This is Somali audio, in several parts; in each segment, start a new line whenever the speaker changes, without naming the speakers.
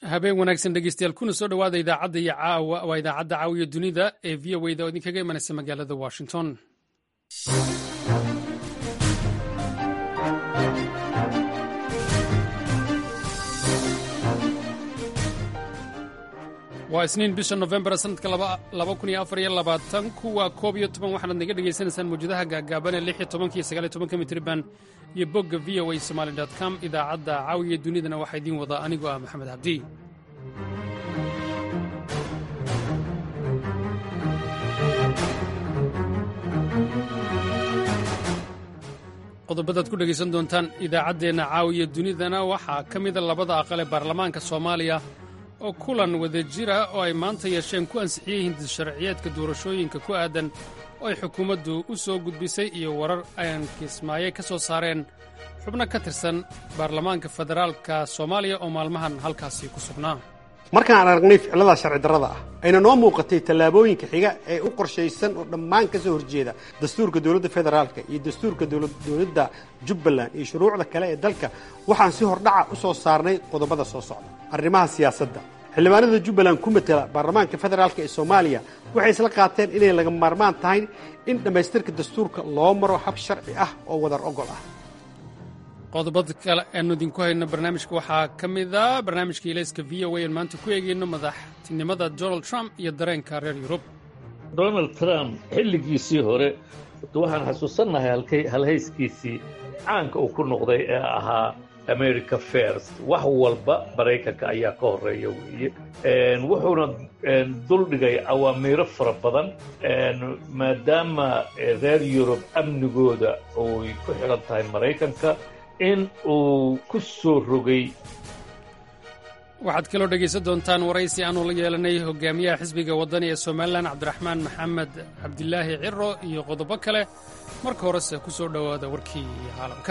habeen wanaagsan dhegeystayaal kuna soo dhowaada idaacadda iyo caawa waa idaacadda caawiya dunida ee v o wda oo idinkaga imanaysa magaalada washington waa isniin bisha nofembar sanadka kuwa koob iyo toban waxaanaad naga dhegaysanaysaan mawjadaha gaagaaban ee lix iyo tobanka iyo sagaal iyo tobanka mitriban iyo bogga v o a somaali com idaacadda caawiya dunidana waxaa idiin wadaa anigoo ah maxamed cabdi qodobadaad ku dhegaysan doontaan idaacaddeenna caawiya dunidana waxaa ka mida labada aqal ee baarlamaanka soomaaliya oo kulan wada jira oo ay maanta yeesheen ku ansixiyey hindis sharciyeedka doorashooyinka ku aadan oo ay xukuumaddu u soo gudbisay iyo warar aan kismaaye ka soo saareen xubno ka tirsan baarlamaanka federaalka soomaaliya oo maalmahan halkaasi ku sugnaa
markaan aragnay ficilada sharci darrada ah ayna noo muuqatay tallaabooyinka xiga ee u qorshaysan oo dhammaan ka soo horjeeda dastuurka dowladda federaalka iyo dastuurka dowladda jubbaland iyo shuruucda kale ee dalka waxaan si hordhaca u soo saarnay qodobada soo socda arrimaha siyaasadda xildhibaanada jubbaland ku matela baarlamaanka federaalk ee soomaaliya waxay isla qaateen inay laga maarmaan tahay in dhammaystirka dastuurka loo maro hab sharci ah oo wadar ogol ah
qodobada kale aanu idinku hayno barnaamijka waxaa ka mida barnaamijka ilayska v o aan maanta ku eegayno madaxtinimada donald trump iyo dareenka reer yurub
donald trump xilligiisii hore waxaan xasuusannahay halhayskiisii caanka uu ku noqday ee ahaa america first wax walba maraykanka ayaa ka horeeya weeye wuxuuna duldhigay awaamiiro fara badan maadaama reer yurub amnigooda oy ku xidhan tahay maraykanka in uu ku soo rogay
waxaad kaloo dhegaysan doontaan waraysi aanu la yeelanay hogaamiyaha xisbiga waddani ee somalilan cabdiraxmaan maxamed cabdilaahi ciro iyo qodobo kale marka horese ku soo dhowaada warkii caalamka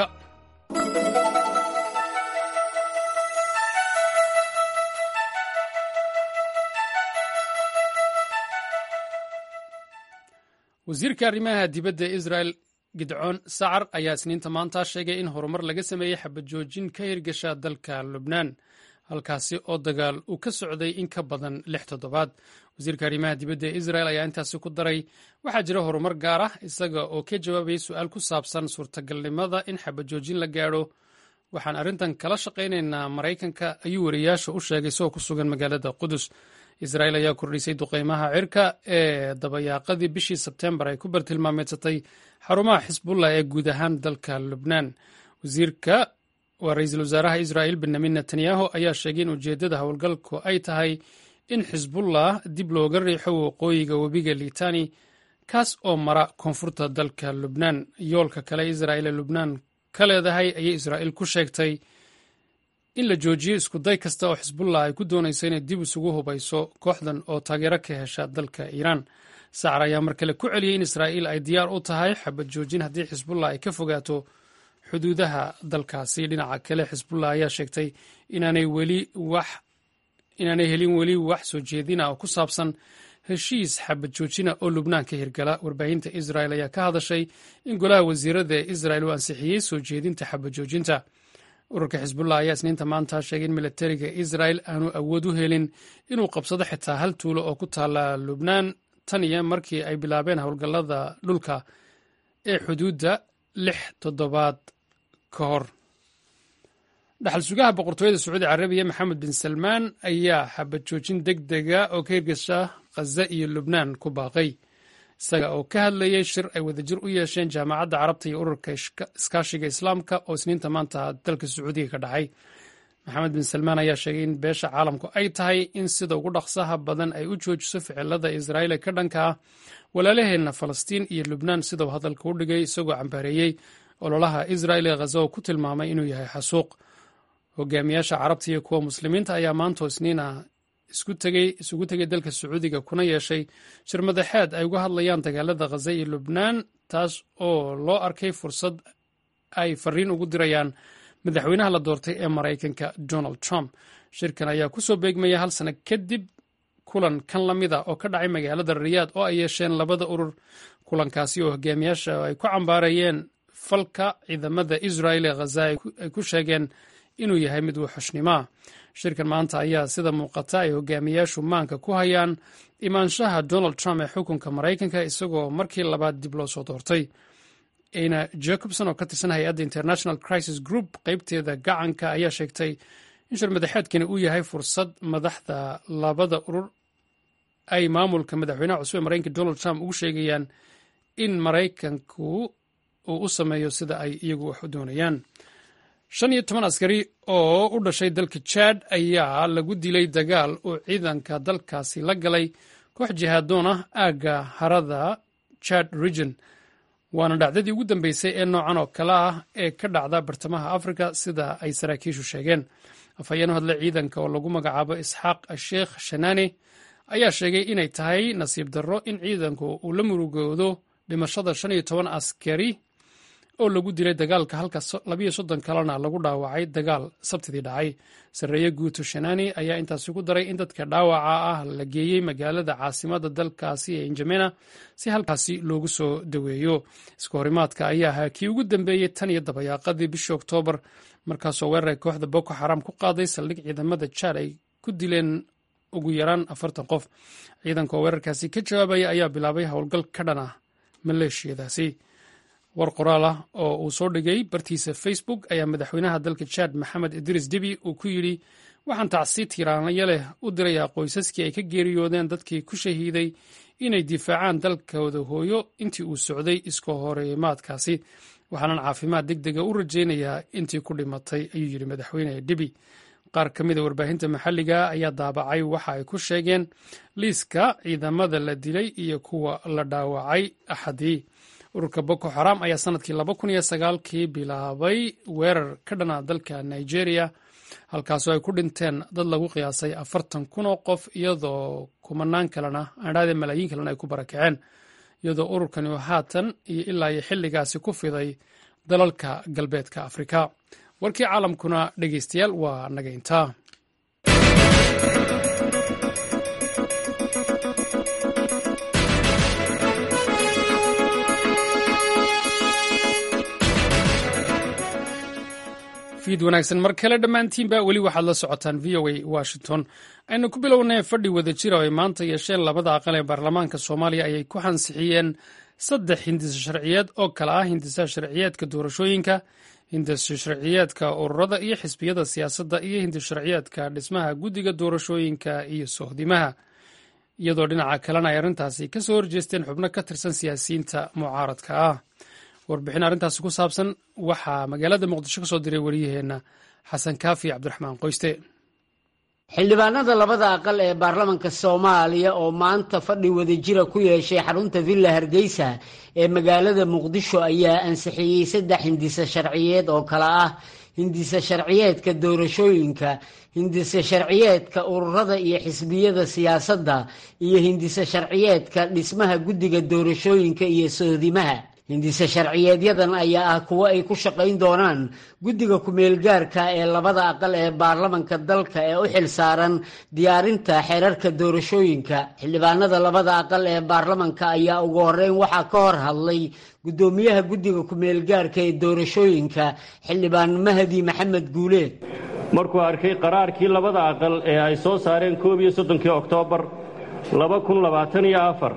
wasiirka arrimaha dibadda ee israel gidcoon sacar ayaa isniinta maanta sheegay in horumar laga sameeyey xabajoojin ka hirgasha dalka lubnaan halkaasi oo dagaal uu ka socday in ka badan lix toddobaad wasiirka arrimaha dibadda ee israel ayaa intaasi ku daray waxaa jira horumar gaar ah isaga oo ka jawaabayay su-aal ku saabsan suurtagalnimada in xabajoojin la gaadho waxaan arrintan kala shaqaynaynaa maraykanka ayuu wariyaasha u sheegay isagoo ku sugan magaalada qudus israel ayaa kordhisay duqeymaha cirka ee dabayaaqadii bishii sebtembar ay ku bartilmaameedsatay xarumaha xisbullah ee guud ahaan dalka lubnaan wasiirka waa ra-iisul wasaaraha israel benyamin netanyahu ayaa sheegay in ujeeddada howlgalku ay tahay in xisbullah dib looga riixo waqooyiga webiga litani kaas oo mara koonfurta dalka lubnaan yoolka kale israel ee lubnaan ka leedahay ayay israel ku sheegtay in la joojiyo iskuday kasta oo xisbullah ay ku doonayso inay dib isugu hubayso kooxdan oo taageero ka hesha dalka iiraan sacar ayaa mar kale ku celiyey in israa'iil ay diyaar u tahay xabad joojin haddii xisbullah ay ka fogaato xuduudaha dalkaasi dhinaca kale xisbullah ayaa sheegtay inaanay weli wax inaanay helin weli wax soo jeedina oo ku saabsan heshiis xabad joojina oo lubnaan ka hirgala warbaahinta israel ayaa ka hadashay in golaha wasiirada ee israel uu ansixiyey soo jeedinta xabad joojinta ururka xisbullah ayaa isniinta maanta sheegay in militariga israel aanu awood u helin inuu qabsado xitaa hal tuulo oo ku taala lubnaan tan iyo markii ay bilaabeen howlgallada dhulka ee xuduudda lix toddobaad ka hor dhaxal sugaha boqortooyada sacuudi carabiya maxamed bin salmaan ayaa xabad joojin deg dega oo ka hirgasha khaza iyo lubnaan ku baaqay isaga oo ka hadlayay shir ay wadajir u yeesheen jaamacadda carabta iyo ururka iskaashiga islaamka oo isniinta maanta dalka sacuudiga ka dhacay maxamed bin salmaan ayaa sheegay in beesha caalamku ay tahay in sida ugu dhaqsaha badan ay u joojiso ficilada israa'iil ee ka dhanka ah walaalaheenna falastiin iyo lubnaan sidau hadalka u dhigay isagoo cambaareeyey ololaha israa'il ee khaza oo ku tilmaamay inuu yahay xasuuq hogaamiyaasha carabta iyo kuwa muslimiinta ayaa maantoo isniina isugu tegay dalka sacuudiga kuna yeeshay shir madaxeed ay uga hadlayaan dagaalada khaza iyo lubnaan taas oo loo arkay fursad ay fariin ugu dirayaan madaxweynaha la doortay ee maraykanka donald trump shirkan ayaa ku soo beegmaya hal sano kadib kulan kan la mid a oo ka dhacay magaalada riyaad oo ay yeesheen labada urur kulankaasi oo hogaamiyaasha ay ku cambaarayeen falka ciidamada israel ee khaza ay ku sheegeen inuu yahay mid wuxushnimoa shirkan maanta ayaa sida muuqata ay hogaamiyaashu maanka ku hayaan imaanshaha donald trump ee xukunka maraykanka isagoo markii labaad dib loo soo doortay ana jacobson oo ka tirsan hay-adda international crisis group qeybteeda gacanka ayaa sheegtay in shir madaxeedkani uu yahay fursad madaxda labada urur ay maamulka madaxweynaha cusub ee maraykanka donald trump ugu sheegayaan in maraykanku uu u sameeyo sida ay iyagu wax u doonayaan shan iyo toban askari oo u dhashay dalka jad ayaa lagu dilay dagaal uu ciidanka dalkaasi la galay koox jihaadoon ah aagga harada jad region waana dhacdadii ugu dambeysay ee noocan oo kale ah ee ka dhacda bartamaha afrika sida ay saraakiishu sheegeen afhayeen u hadle ciidanka oo lagu magacaabo isxaaq sheekh shanaane ayaa sheegay inay tahay nasiib darro in ciidanku uu la murugoodo dhimashada shan iyo toban askari oo lagu dilay dagaalka halka labiyo soddon kalena lagu dhaawacay dagaal sabtidii dhacay sarreeye guuto shanaani ayaa intaasi ku daray in dadka dhaawaca ah la geeyey magaalada caasimada dalkaasi ee injamena si halkaasi loogu soo daweeyo iska horimaadka ayaa ahaa kii ugu dambeeyey tan iyo dabayaaqadii bishii oktoobar markaasoo weeraray kooxda boko xaram ku qaaday saldhig ciidamada jaad ay ku dileen ugu yaraan afartan qof ciidanka oo weerarkaasi ka jawaabaya ayaa bilaabay howlgal ka dhan ah maleeshiyadaasi war qoraal ah oo uu soo dhigay bartiisa facebook ayaa madaxweynaha dalka jaad maxamed idriis debi uu ku yidhi waxaan tacsi tiiraanyo leh u dirayaa qoysaskii ay ka geeriyoodeen dadkii ku shahiiday inay difaacaan dalkooda hooyo intii uu socday iska horimaadkaasi waxaanan caafimaad deg dega u rajaynayaa intii ku dhimatay ayuu yidhi madaxweyne debi qaar ka mida warbaahinta maxalliga ayaa daabacay waxa ay ku sheegeen liiska ciidamada la dilay iyo kuwa la dhaawacay axadii ururka boko xaram ayaa sanadkii laba kun iyo sagaalkii bilaabay weerar ka dhana dalka nigeria halkaasoo ay ku dhinteen dad lagu qiyaasay afartan kun oo qof iyadoo kumanaan kalena adhaade malaayiin kalena ay ku barakaceen iyadoo ururkani oo haatan iyo ilaa iyo xilligaasi ku fiday dalalka galbeedka afrika warkii caalamkuna dhegeystayaal waa naga intaa fiid wanaagsan mar kale dhammaantiinba weli waxaad la socotaan v o a washington aynu ku bilownay fadhi wada jira oo ay maanta yeesheen labada aqal ee baarlamaanka soomaaliya ayay ku hansixiyeen saddex hindisa sharciyeed oo kale ah hindisa sharciyeedka doorashooyinka hindisa sharciyeedka ururada iyo xisbiyada siyaasadda iyo hindis sharciyeedka dhismaha guddiga doorashooyinka iyo sohdimaha iyadoo dhinaca kalena ay arrintaasi ka soo horjeesteen xubno ka tirsan siyaasiyiinta mucaaradka ah warbixin arrintaasi ku saabsan waxaa magaalada muqdisho ka soo diray wariyaheenna xasan kaafi cabdiraxmaan qoyste
xildhibaanada labada aqal ee baarlamanka soomaaliya oo maanta fadhi wadajira ku yeeshay xarunta villa hargeysa ee magaalada muqdisho ayaa ansixiyey saddex hindise sharciyeed oo kale ah hindise sharciyeedka doorashooyinka hindise sharciyeedka ururada iyo xisbiyada siyaasadda iyo hindise sharciyeedka dhismaha guddiga doorashooyinka iyo sohdimaha hindise sharciyeedyadan ayaa ah kuwo ay ku shaqayn doonaan guddiga ku-meelgaarka ee labada aqal ee baarlamanka dalka ee u xil saaran diyaarinta xeerarka doorashooyinka xildhibaanada labada aqal ee baarlamanka ayaa ugu horeyn waxaa ka hor hadlay guddoomiyaha guddiga ku-meelgaarka ee doorashooyinka xildhibaan mahdi maxamed guuleed
markuu arkay qaraarkii labada aqal ee ay soo saareen koob iyo soddonkii oktoobar laba kun labaatan iyo afar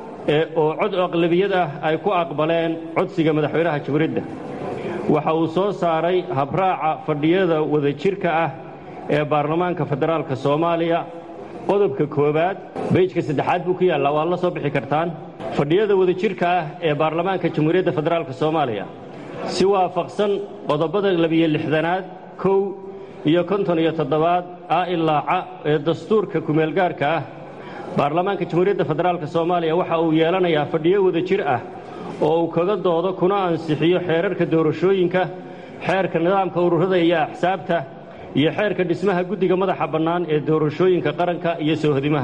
oo cod aqlabiyad ah ay ku aqbaleen codsiga madaxweynaha jamhuuriyadda waxa uu soo saaray habraaca fadhiyada wadajirka ah ee baarlamaanka federaalka soomaaliya qodobka koowaad beyjka saddexaad buu ku yaallaa waad la soo bixi kartaan fadhiyada wadajirka ah ee baarlamaanka jamhuuriyadda federaalka soomaaliya si waafaqsan qodobada labiyo lixdanaad kow iyo konton iyo toddobaad a ilaaca ee dastuurka kumeelgaarka ah baarlamaanka jamhuuriyadda federaalk soomaaliya waxa uu yeelanayaa fadhiyo wada jir ah oo uu kaga doodo kuna ansixiyo xeerarka doorashooyinka xeerka nidaamka ururada iyo axsaabta iyo xeerka dhismaha guddiga madaxa bannaan ee doorashooyinka qaranka iyo soohodimaha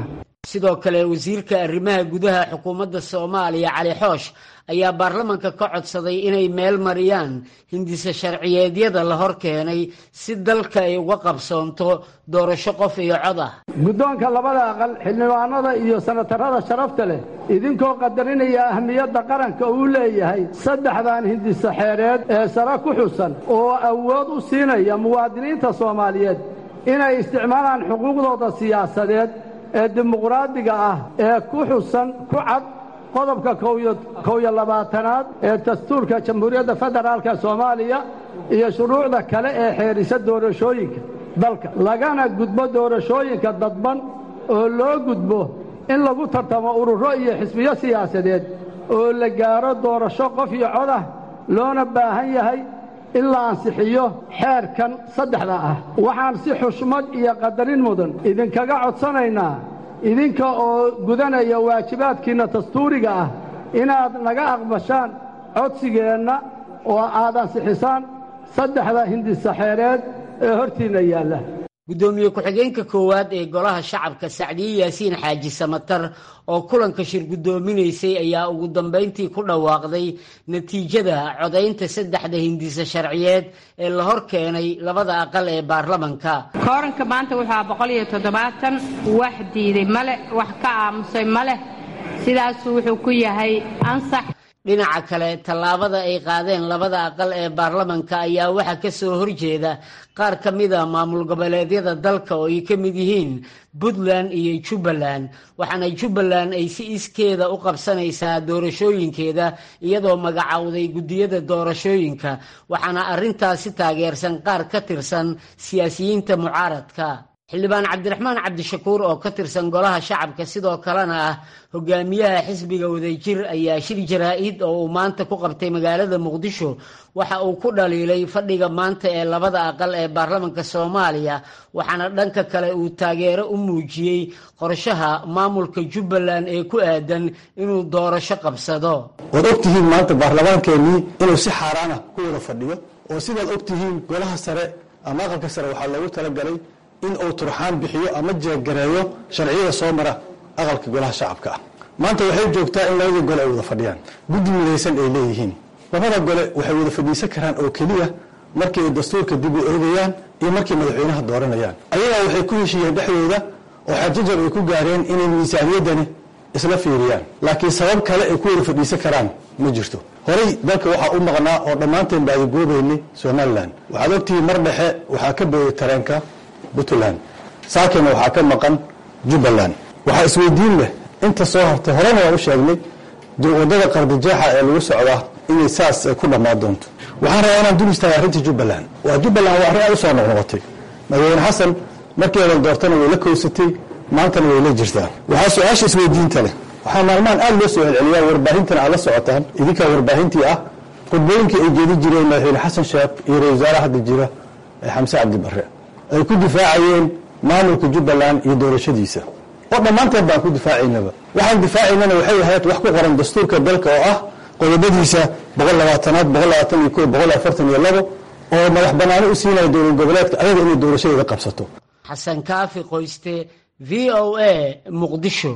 sidoo kale wasiirka arrimaha gudaha xukuumadda soomaaliya cali xoosh ayaa baarlamanka ka codsaday inay meel mariyaan hindise sharciyeedyada la hor keenay si dalka ay uga qabsoonto doorasho qof iyo cod ah
guddoonka labada aqal xildhibaanada iyo sanatarada sharafta leh idinkoo qadarinaya ahmiyadda qaranka uu leeyahay saddexdan hindise xeereed ee sare ku xusan oo awood u siinaya muwaadiniinta soomaaliyeed inay isticmaalaan xuquuqdooda siyaasadeed ee dimuqraadiga ah ee ku xusan ku cad qodobka kow iyo labaatanaad ee dastuurka jamhuuriyadda federaalka soomaaliya iyo shuruucda kale ee xeerisa doorashooyinka dalka lagana gudbo doorashooyinka dadban oo loo gudbo in lagu tartamo ururo iyo xisbiyo siyaasadeed oo la gaaro doorasho qof iyo cod ah loona baahan yahay in la ansixiyo xeerkan saddexda ah waxaan si xushmad iyo qadarin mudan idinkaga codsanaynaa idinka oo gudanaya waajibaadkiinna dastuuriga ah inaad naga aqbashaan codsigeenna oo aad ansixisaan saddexda hindisaxeereed ee hortiinna yaalla
guddoomiye ku-xigeenka koowaad ee golaha shacabka sacdiye yaasiin xaaji samatar oo kulanka shir guddoominaysay ayaa ugu dambayntii ku dhawaaqday natiijada codaynta saddexda hindise sharciyeed ee la hor keenay labada aqal ee baarlamanka
kooranka maanta wuxuu ah boqol iyo toddobaatan wax diiday maleh wax ka aamusay maleh sidaasuu wuxuu ku yahay ansax
dhinaca kale tallaabada ay qaadeen labada aqal ee baarlamanka ayaa waxaa ka soo horjeeda qaar ka mid a maamul goboleedyada dalka oo ay ka mid yihiin puntland iyo jubbaland waxaana jubbaland ay si iskeeda u qabsanaysaa doorashooyinkeeda iyadoo magacowday guddiyada doorashooyinka waxaana arrintaasi taageersan qaar ka tirsan siyaasiyiinta mucaaradka xildhibaan cabdiraxmaan cabdishakuur oo ka tirsan golaha shacabka sidoo kalena ah hogaamiyaha xisbiga wadajir ayaa shir jaraa-id oo uu maanta ku qabtay magaalada muqdisho waxa uu ku dhaliilay fadhiga maanta ee labada aqal ee baarlamanka soomaaliya waxaana dhanka kale uu taageero u muujiyey qorshaha maamulka jubbaland ee ku aadan inuu doorasho qabsado
waad ogtihiin maanta baarlamaankeenii inuu si xaaraana ku wada fadhiyo oo sidaad ogtihiin golaha sare ama aqalka sare waxaa loogu talagalay in uu turxaan bixiyo ama jeegareeyo sharciyada soo mara aqalka golaha shacabka ah maanta waxay joogtaa in labadii gole ay wada fadhiyaan guddi midaysan ay leeyihiin labada gole waxay wada fadhiisan karaan oo keliya markii ay dastuurka dib u eegayaan iyo markay madaxweynaha dooranayaan ayagaa waxay ku heshiiyeen dhexdooda oo xajajab ay ku gaareen inay miisaaniyaddani isla fiiriyaan laakiin sabab kale ay ku wada fadhiisan karaan ma jirto horey dalka waxaa u maqnaa oo dhammaanteen baadagoobaynay somalilan waxaad ogtihiin mar dhexe waxaa ka booyay tareenka puntland saakena waxaa ka maqan jubbaland waxaa isweydiin leh inta soo hartay horena waan u sheegnay wadada qardijeexa ee lagu socdaa inay saas ku dhammaan doonto waxaan rabaa inaan dul istaaga arrinta jubbaland waa jubbaland waa arrin aad u soo noqnoqotay madaxweyne xasan markii eedan doortana way la kowsatay maantana way la jirtaan waxaa su-aasha isweydiinta leh waxaa maalmahan aad loo soo celceliyaa warbaahintana aad la socotaan idinkaa warbaahintii ah khudbooyinkii ay jeedi jireen madaxweyne xasan sheekh iyo ra-isul wasaare hadda jira ee xamse cabdi barre ay ku difaacayeen maamulka jubbaland iyo doorashadiisa oo dhammaanteed baan ku difaacaynaba waxaan difaacaynana waxay ahayd wax ku qoran dastuurka dalka oo ah qodobadiisa boqol labaatanaad boqol labaatan iyo ko boqol afartan iyo labo oo madax banaano u siinaya dowlad goboleedka ayaga inay doorashadeeda qabsato
xasan kaafi qoyste v o a muqdisho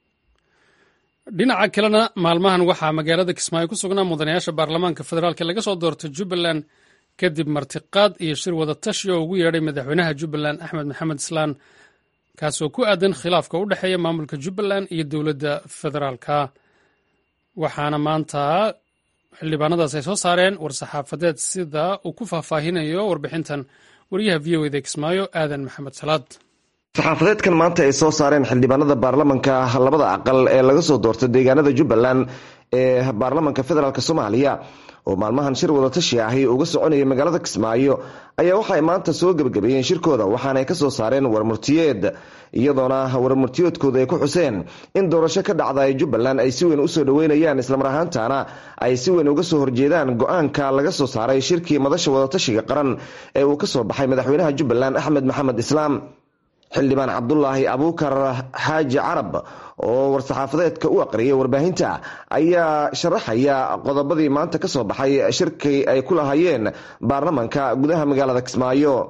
dhinaca kalena maalmahan waxaa magaalada kismaayo ku sugnaa mudanayaasha baarlamaanka federaalk laga soo doortay jubbaland kadib martiqaad iyo shir wada tashi oo ugu yeedhay madaxweynaha jubbaland axmed maxamed islaan kaasoo ku aadan khilaafka u dhexeeya maamulka jubbaland iyo dowladda federaalka waxaana maanta xildhibaanadaas ay soo saareen war-saxaafadeed sida uu ku faahfaahinayo warbixintan wariyaha v o eda kismaayo aadan maxamed salaad
saxaafadeedkan maanta ay soo saareen xildhibaanada baarlamanka labada aqal ee laga soo doortay deegaanada jubbaland ee baarlamanka federaalk soomaaliya oo maalmahan shir wadatashi ahi uga soconaya magaalada kismaayo ayaa waxaay maanta soo gebagabeeyeen shirkooda waxaana ay kasoo saareen warmurtiyeed iyadoona warmurtiyeedkooda ay ku xuseen in doorasho ka dhacda ee jubbaland ay si weyn usoo dhoweynayaan islamar ahaantana ay si weyn uga soo horjeedaan go-aanka laga soo saaray shirkii madasha wadatashiga qaran ee uu kasoo baxay madaxweynaha jubbaland axmed maxamed islaam xildhibaan cabdulaahi abuukar xaaji carab oo war-saxaafadeedka u aqriyay warbaahinta ayaa sharaxaya qodobadii maanta ka soo baxay shirkii ay ku lahaayeen baarlamanka gudaha magaalada kismaayo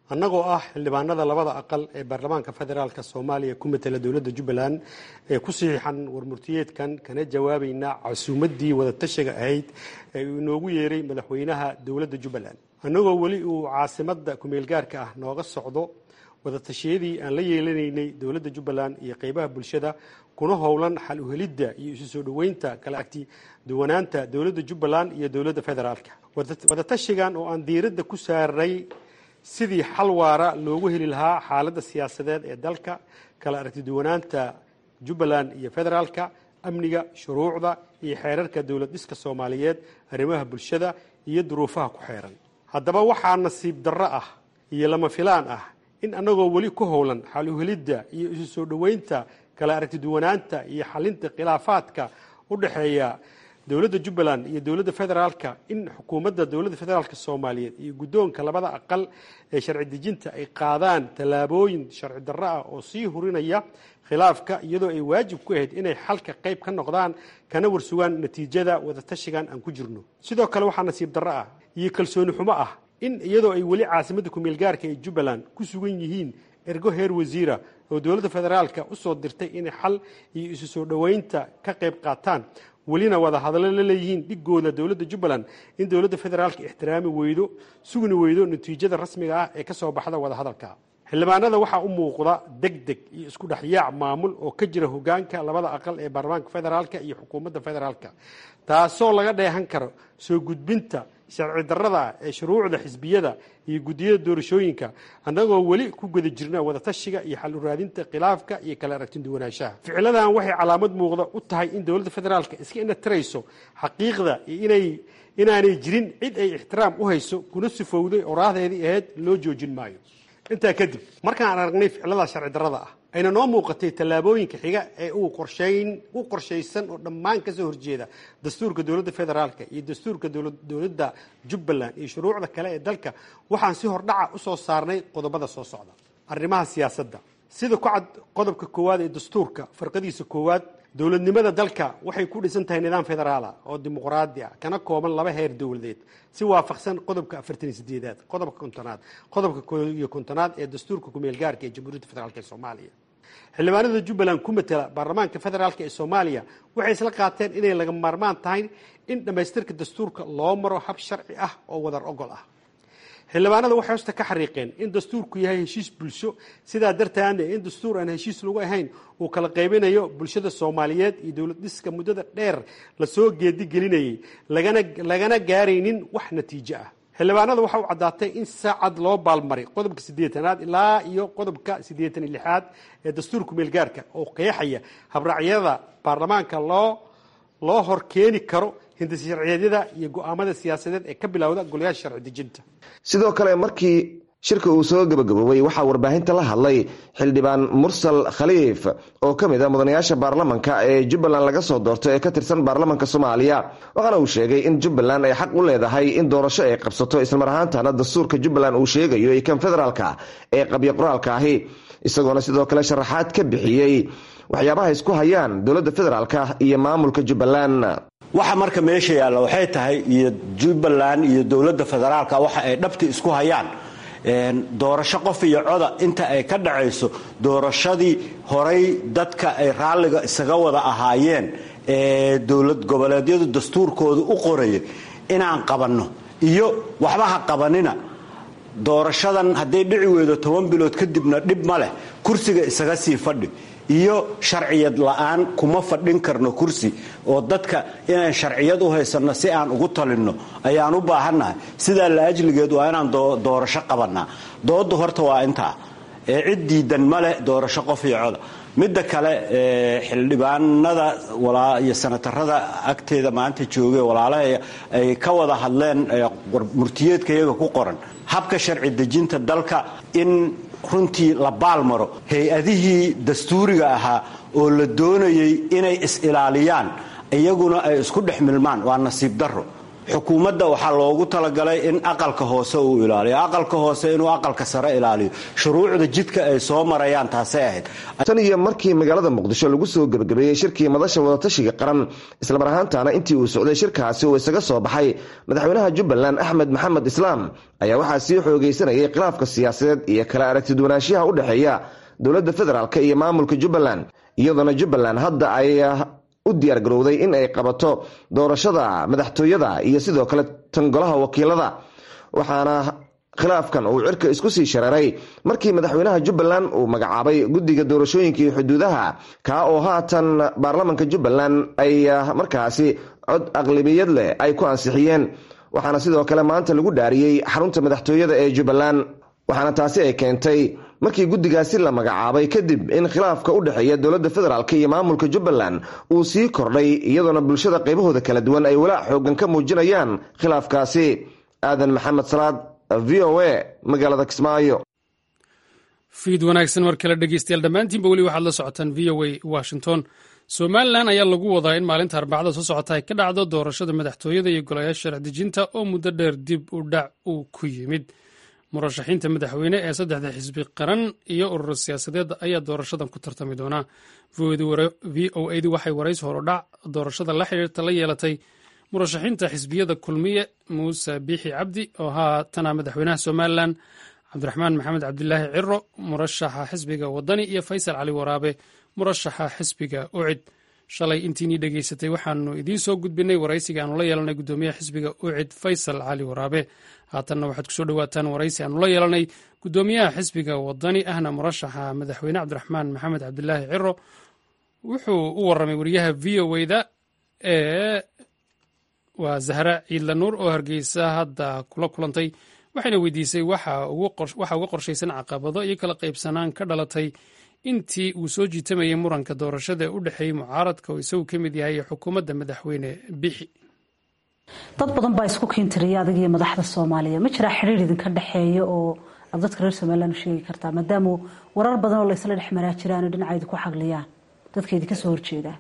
annagoo ah xildhibaanada labada aqal ee baarlamaanka federaalka soomaaliya ku matela dowladda jubbaland ee ku saxiixan warmurtiyeedkan kana jawaabayna casuumaddii wadatashiga ahayd ee uu inoogu yeeray madaxweynaha dowladda jubbaland annagoo weli uu caasimadda kumeelgaarka ah nooga socdo wadatashiyadii aan la yeelanaynay dowladda jubbaland iyo qeybaha bulshada kuna howlan xal uhelidda iyo isu soo dhoweynta kala agti duwanaanta dowladda jubbaland iyo dowladda federaalka wadatashigan oo aan diiradda ku saaray sidii xal waara loogu heli lahaa xaaladda siyaasadeed ee dalka kala aragtiduwanaanta jubbaland iyo federaalka amniga shuruucda iyo xeerarka dowlad dhiska soomaaliyeed arrimaha bulshada iyo duruufaha ku xeeran haddaba waxaa nasiib darro ah iyo lama filaan ah in annagoo weli ku howlan xal uhelidda iyo isu soo dhoweynta kala aragtiduwanaanta iyo xalinta khilaafaadka u dhexeeya dowladda jubbaland iyo dowladda federaalka in xukuumadda dowladda federaalka soomaaliyeed iyo guddoonka labada aqal ee sharci dejinta ay qaadaan tallaabooyin sharci darro ah oo sii hurinaya khilaafka iyadoo ay waajib ku ahayd inay xalka qayb ka noqdaan kana warsugaan natiijada wadatashigan aan ku jirno sidoo kale waxaa nasiib darro ah iyo kalsooni xumo ah in iyadoo ay weli caasimadda kumeelgaarka ee jubbaland ku sugan yihiin ergo heer wasiira oo dowladda federaalka usoo dirtay inay xal iyo isu soo dhoweynta ka qayb qaataan welina wada hadallo la leeyihiin dhigooda dowladda jubbaland in dowladda federaalka ixtiraami weydo sugni weydo natiijada rasmiga ah ee ka soo baxda wadahadalka xildhibaanada waxaa u muuqda deg deg iyo isku dhexyaac maamul oo ka jira hogaanka labada aqal ee baarlamaanka federaalka iyo xukuumadda federaalka taasoo laga dheehan karo soo gudbinta sharci darrada ee shuruucda xisbiyada iyo guddiyada doorashooyinka annagoo weli ku guda jirna wadatashiga iyo xal uraadinta khilaafka iyo kala aragtinduwanaanshaha ficiladan waxay calaamad muuqda u tahay in dowladda federaalka iska inatirayso xaqiiqda iyo inay inaanay jirin cid ay ixtiraam u hayso kuna sifowday oraahdeedii ahayd loo joojin maayo intaa kadib markaan aragnay ficilada sharci darrada ah ayna noo muuqatay tallaabooyinka xiga ee uu qorshayn u qorshaysan oo dhammaan kasoo horjeeda dastuurka dowladda federaalka iyo dastuurka dowladda jubbaland iyo shuruucda kale ee dalka waxaan si hordhaca usoo saarnay qodobada soo socda arrimaha siyaasadda sida ku cad qodobka koowaad ee dastuurka farqadiisa koowaad dowladnimada dalka waxay ku dhisan tahay nidaam federaala oo dimuqraadi ah kana kooban laba heer dowladeed si waafaqsan qodobka afartan sideedaad qodobka kontonaad qodobka ko iyo kontonaad ee dastuurka kumeel gaarka ee jamhuuriyadda federaalk ee soomaaliya xildhibaanada jubbaland ku matela baarlamaanka federaalk ee soomaaliya waxay isla qaateen inay laga maarmaan tahay in dhammaystirka dastuurka loo maro hab sharci ah oo wadar ogol ah xildhibaanada waxay hosta ka xariiqeen in dastuurku yahay heshiis bulsho sidaa dartaana in dastuur aan heshiis lagu ahayn uu kala qaybinayo bulshada soomaaliyeed iyo dowlad dhiska muddada dheer lasoo geedigelinayay lagana lagana gaaraynin wax natiijo ah xildhibaanada waxa uu caddaatay in saacad loo baalmaray qodobka siddeetanaad ilaa iyo qodobka siddeetan iyo lixaad ee dastuurka meelgaarka oo qeexaya habraacyada baarlamaanka loo loo hor keeni karo hindisharciyeedyada iyo go-aamada siyaasadeed ee ka bilowda golayaasha sharci dejinta
sidoo kale markii shirka uu soo gabagaboobay waxaa warbaahinta la hadlay xildhibaan mursal khaliif oo ka mid a mudanayaasha baarlamanka ee jubbaland laga soo doorto ee ka tirsan baarlamanka soomaaliya waxaana uu sheegay in jubbaland ay xaq u leedahay in doorasho ay qabsato islamar ahaantana dastuurka jubbaland uu sheegayo iyo kan federaalka ee qabyo qoraalka ahi isagoona sidoo kale sharaxaad ka bixiyey waxyaabaha isku hayaan dowladda federaalka iyo maamulka jubbaland
waxa marka meesha yaalla waxay tahay iyo jubbaland iyo dowladda federaalka waxa ay dhabti isku hayaan doorasho qof iyo coda inta ay ka dhacayso doorashadii horay dadka ay raalliga isaga wada ahaayeen ee dowlad goboleedyadu dastuurkooda u qorayay inaan qabanno iyo waxba ha qabanina doorashadan hadday dhici weydo toban bilood kadibna dhib ma leh kursiga isaga sii fadhi iyo sharciyad la'aan kuma fadhin karno kursi oo dadka inaan sharciyad u haysanno si aan ugu talinno ayaan u baahannahay sidaa la ajligeed waa inaan doorasho qabannaa dooda horta waa intaa ee cid diidan ma leh doorasho qof iyo coda midda kale xildhibaanada iyo sanatarada agteeda maanta jooge walaalaha ay ka wada hadleen murtiyeedka iyaga ku qoran habka sharci dejinta dalka in runtii la baalmaro hay-adihii dastuuriga ahaa oo la doonayay inay is-ilaaliyaan iyaguna ay isku dhex milmaan waa nasiib darro xukuumadda waxaa loogu talagalay in aqalka hoose uu ilaaliyo aqalka hoose inuu aqalka sare ilaaliyo shuruucda jidka ay soo marayaan taasay ahayd
tan iyo markii magaalada muqdisho lagu soo gebagabeeyey shirkii madasha wadatashiga qaran islamar ahaantaana intii uu socday shirkaasi uu isaga soo baxay madaxweynaha jubbaland axmed maxamed islaam ayaa waxaa sii xoogaysanayay khilaafka siyaasadeed iyo kala aragtidwanaanshiyaha u dhexeeya dowladda federaalk iyo maamulka jubbaland iyadoona jubbaland hadda ay u diyaargarowday in ay qabato doorashada madaxtooyada iyo sidoo kale tan golaha wakiilada waxaana khilaafkan uu cirka isku sii shareeray markii madaxweynaha jubbaland uu magacaabay guddiga doorashooyinka iyo xuduudaha kaa oo haatan baarlamanka jubbaland ay markaasi cod aqlabiyad leh ay ku ansixiyeen waxaana sidoo kale maanta lagu dhaariyey xarunta madaxtooyada ee jubbaland waxaana taasi ay keentay markii guddigaasi la magacaabay kadib in khilaafka u dhexeeya dowladda federaalk iyo maamulka jubbaland uu sii kordhay iyadoona bulshada qaybahooda kala duwan ay walaac xoogan ka muujinayaan khilaafkaasi aadan maxamed salaad v o a magaalada kismaayo
fiid wanaagsan mar kale dhegeystayaal dhammaantiinba weli waxaad la socotaan v o a washington somalilan ayaa lagu wadaa in maalinta arbacada soo socota ay ka dhacdo doorashada madaxtooyada iyo golayaasha sharci dejinta oo muddo dheer dib u dhac uu ku yimid murashaxiinta madaxweyne ee saddexda xisbi qaran iyo urur siyaasadeed ayaa doorashadan ku tartami doonaa v o adu waxay waraysi horudhac doorashada la xiriirta la yeelatay murashaxiinta xisbiyada kulmiye muuse biixi cabdi oo haatana madaxweynaha somalilan cabdiraxmaan maxamed cabdilaahi ciro murashaxa xisbiga wadani iyo faysal cali waraabe murashaxa xisbiga ucid shalay intiinii dhegeysatay waxaanu idiin soo gudbinay waraysiga aanu la yeelanay gudoomiyaha xisbiga ucid faysal cali waraabe haatanna waxaad kusoo dhawaataan waraysi aanu la yeelanay gudoomiyaha xisbiga wadani ahna murashaxa madaxweyne cabdiraxmaan maxamed cabdilaahi ciro wuxuu u waramay wariyaha v o da ee waa zahra ciidla nuur oo hargeysa hadda kula kulantay waxayna weydiisay waxa uga qorshaysan caqabado iyo kala qaybsanaan ka dhalatay intii uu soo jiitamayay muranka doorashada ee u dhexeeyey mucaaradka oo isagu ka mid yahay xukuumadda madaxweyne bixi
dad badan baa isku kiintiriya adig iyo madaxda soomaaliya ma jiraa xiriir idinka dhexeeya oo aad dadka reer somalilan u sheegi kartaa maadaama warar badan oo laysla dhex maraa jiraan oo dhinaca idinku xagliyaan dadka idinka soo horjeedaa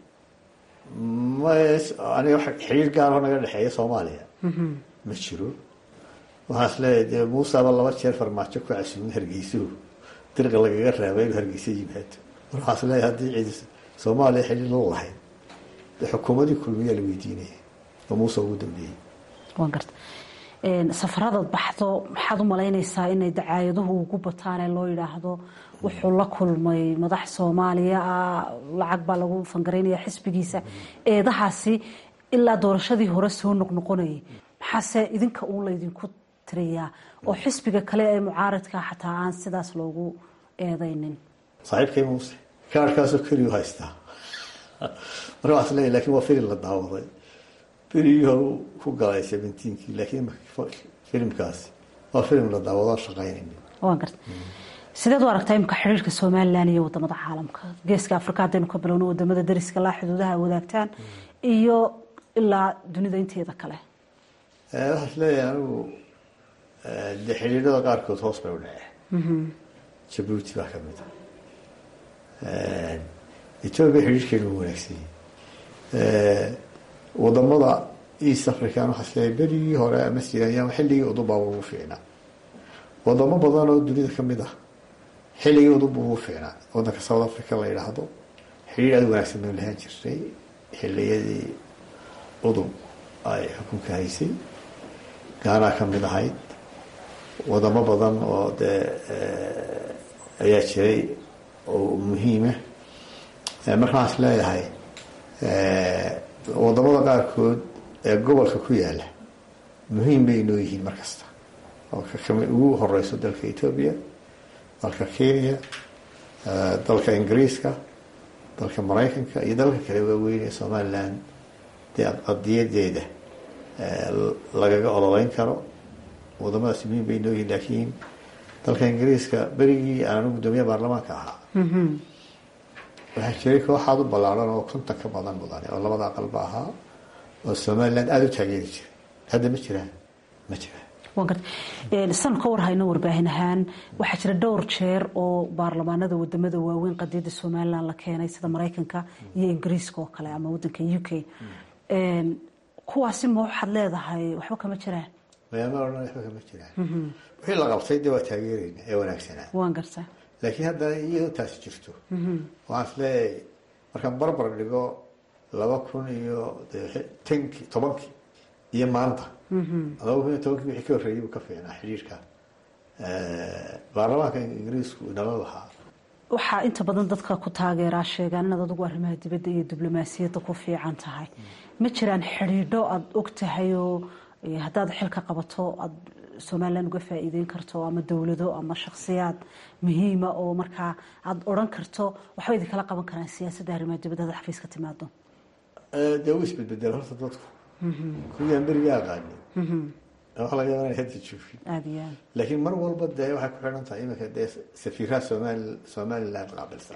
aniga xiriir gaaroo naga dhexeeya soomaaliya ma jiro waxaan isleeyahay dee muusaba laba jeer farmaajo ku casuumay hargeysuhu dirqa lagaga raabay inuu hargeysa yimaado mar waxaan isleeyahay haddii cid soomaaliya xiriir la lahayd dee xukuumadii kulmiyaa la weydiinaya oo muuse ugu dambeeyey
waan garta safaradaad baxdo maxaad u malaynaysaa inay dacaayaduhu ugu bataan ee loo yidhaahdo wuxuu la kulmay madax soomaaliya ah lacag baa lagu fangaraynaya xisbigiisa eedahaasi ilaa doorashadii hore soo noqnoqonayay maxaase idinka uun laydinku tiriyaa oo xisbiga kale ee mucaaradka xataa aan sidaas loogu eedaynin
saaxiibkay muuse kaarhkaasoo keliyu haystaa marka waxaan isleeyahay lakin waa filim la daawaday berigii hore ku galay seventeenkii laakiin filimkaasi waa filim la daawado shaqaynayni
waan garta sideed u aragtaa imika xiriirka somalilan iyo wadamada caalamka geeska afrika haddaynu ka bilowno wadamada dariska laa xuduudaha wadaagtaan iyo ilaa dunida inteeda kale
waxaan isleeyahay anigu de xidhiidhada qaarkood hoos bay u dhaceen jabuuti baa kamid ah etoobiya xidhiirhkeenu u wanaagsanyay wadamada east african waxaa isleeyahay berigii hore ama siyaanyama xilligii udubaaba ugu fiicnaa wadamo badan oo dunida kamid ah xilligii udub ugu fiicnaa wadanka south africa la yidhaahdo xidhiir aada wanaagsan baynu lahaan jirnay xiliyadii udub ay xukunka haysay gaanaa kamid ahayd wadamo badan oo dee ayaa jiray oo muhiima marka waxaan is leeyahay wadamada qaarkood ee gobolka ku yaala muhiim bay inoo yihiin mar kasta oo kakami ugu horeyso dalka etoobiya dalka kenya dalka ingiriiska dalka maraykanka iyo dalka kale waaweyn ee somaliland dee qadiyadeeda lagaga ololeyn karo wadamadaas muhiim bay inoo yihiin laakiin dalka ingiriiska berigii aan anigu gudoomiyaha baarlamaanka ahaa waxaa jiray kooxaad u ballaaran oo konton ka badan mudane oo labada aqalba ahaa oo somaliland aada u taageeri jiray hadda ma jiraan ma jiraan
waan garta sanu ka warhayno warbaahin ahaan waxaa jira dhowr jeer oo baarlamaanada wadamada waaweyn qadiyadda somalilan la keenay sida maraykanka iyo ingiriiska oo kale ama wadanka u k kuwaasi ma waxaad leedahay waxba kama jiraan
mayaama odhan waxba kama jiraan wixii la qabtay dee waa taageereyna ee wanaagsanaa
waan gartaa
laakiin haddana iyadoo taasi jirto waxaan is leeyahay markaan barbar dhigo laba kun iyo tankii tobankii iyo maanta laba kun iyo tobankii wixii ka horreeyay buu ka fiicnaa xidhiirka baarlamaanka ingiriisku inala lahaa
waxaa inta badan dadka ku taageeraa sheegaan inaad adigu arrimaha dibadda iyo diblomaasiyadda ku fiican tahay ma jiraan xidhiidho aada og tahay oo haddaad xilka qabato aada somalilan uga faa'iideyn karto ama dowlado ama shakhsiyaad muhiima oo markaa aada odhan karto waxba idinkala qaban karaan siyaasadda arrimaha dibadda hada xafiiska timaado
dee wuu isbedbedel horta dadku kuwiyaan beriga aqaanin waxa laga yaaba inay hadda joogin
aada iyo aad
laakiin mar walba dee waxay ku xidhan tahay iminka dee safiiraha somali somaliland qaabilsan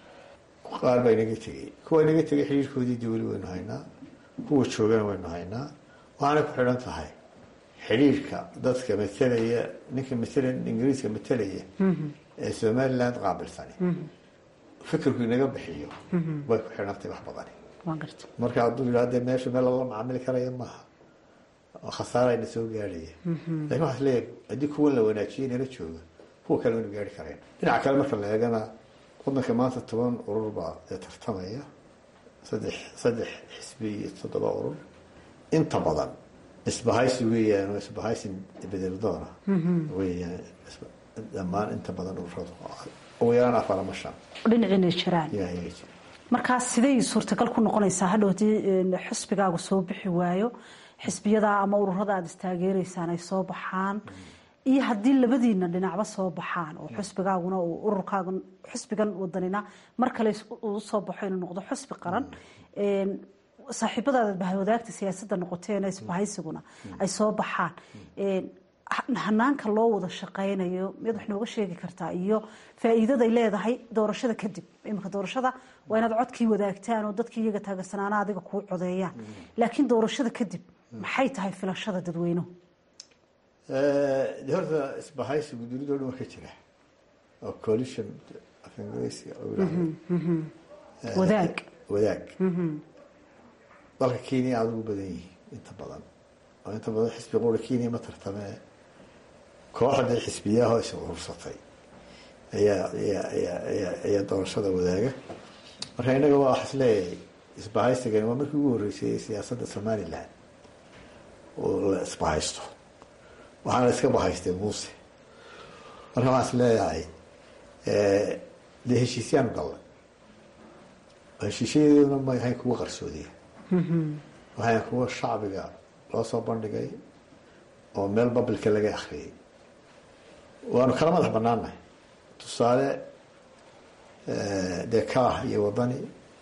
qaar baa inaga tegey kuwa inaga tegay xidhiirkoodii dee weli waynu haynaa kuwa joogana waynu haynaa waxaanay ku xidhan tahay xidhiirka dadka matalaya ninka matala ingiriiska matalaya ee somaliland qaabilsani fikirku inaga bixiyo way ku xidhan tahay wax badani
waan garta
marka hadduu yidhahdo dee meesha meel lala macaamili karaya maaha khasaarayna soo gaadhaya lakin waxaa isleeyahay haddii kuwan la wanaajiyay nala jooga kuwa kale waynu gaari kareen dhinaca kale marka la eegana wadanka maanta toban urur baa ee tartamaya saddex saddex xisbi iyo toddoba urur inta badan isbahaysi weeyaan oo isbahaysi bedel doona weeyaan dhammaan inta badan ururadu ugu yaraan afar ama shan
dhinaciinay jiraan
yaa iyaga jira
markaa siday suurtagal ku noqonaysaa hadhow haddii xisbigaagu soo bixi waayo xisbiyada ama ururada aada istaageereysaan ay soo baxaan iyo haddii labadiina dhinacba soo baxaan oo xisbigaaguna uu ururkaaga xisbigan wadanina mar kale uu soo baxo inuu noqdo xisbi qaran saaxiibadaada bahwadaagta siyaasadda noqoteena isbahaysiguna ay soo baxaan hanaanka loo wada shaqaynayo miyaad wax nooga sheegi kartaa iyo faa'iidaday leedahay doorashada kadib iminka doorashada waa inaad codkii wadaagtaan oo dadkii iyaga taageersanaana adiga kuu codeeyaan laakiin doorashada kadib maxay tahay filashada dadweynuhu
de horta isbahaysigu dunida o dhan waa ka jira oo coalition af ingiriisiga
wadaag
wadaag dalka kenya aada ugu badan yihiin inta badan oo inta badan xisbi qura kenya ma tartamee kooxda xisbiyaahoo is urursatay ayaa ayaa ayaa ayaa ayaa doorashada wadaaga marka innaga waa wax isleeyahay isbahaysigani waa markii ugu horreysay siyaasadda somaliland oo la isbahaysto waxaana iska bahaystay muuse marka waxaan is leeyahay dee heshiisyaanu gallay heshiisyadeeduna ma ahayn kuwa qarsoodiya waxayn kuwa shacbiga loo soo bandhigay oo meel babilka laga akriyay waanu kala madax banaanahay tusaale dee kaah iyo wadani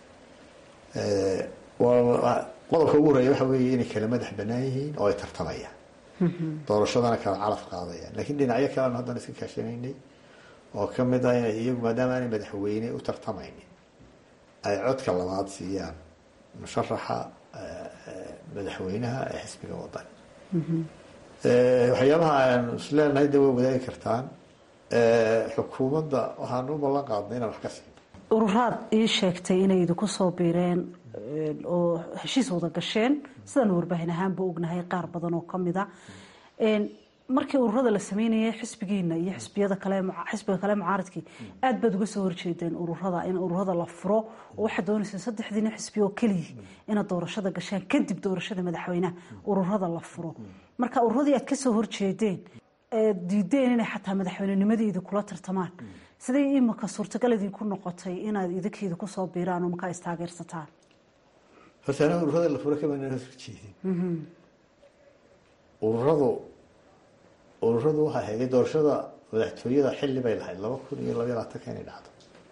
qodobka ugu horeeya waxa weeye inay kala madax banaan yihiin oo ay tartamayaan doorashadana kala calaf qaadayaan lakiin dhinacyo kale anu haddana iska kaashanaynay oo kamid ah inay iyagu maadaama aanay madaxweyne u tartamaynin ay codka labaad siiyaan musharaxa madaxweynaha ee xisbiga wadani waxyaabaha aanu isleenahay de way wadaagi kartaan xukuumadda waxaan u ballan qaadnay inaan wax ka siin
ururaad ii sheegtay inay idinku soo biireen oo heshiis wada gasheen sidaan warbaahin ahaanba ognahay qaar badan oo kamid a markii ururada la sameynayay xisbigiina iyo xisbiyada kale xisbiga kale mucaaradkii aad baad uga soo horjeedeen ururada in ururada la furo oo waxaad doonayseen saddexdiina xisbi oo keliya inaad doorashada gashaan kadib doorashada madaxweynaha ururada la furo marka ururadii aad kasoo horjeedeen diideen inay xataa madaxweynenimadii kula tartamaan siday imika suurtagal idinku noqotay inaad idinkeeda kusoo biiraan oo markaa istaageersataan
horta anaga ururada la furo kamaan horjeedin ururadu ururadu waxay hayday doorashada madaxtooyada xilli bay lahayd laba kun iyo labaiy labaatanka inay dhacdo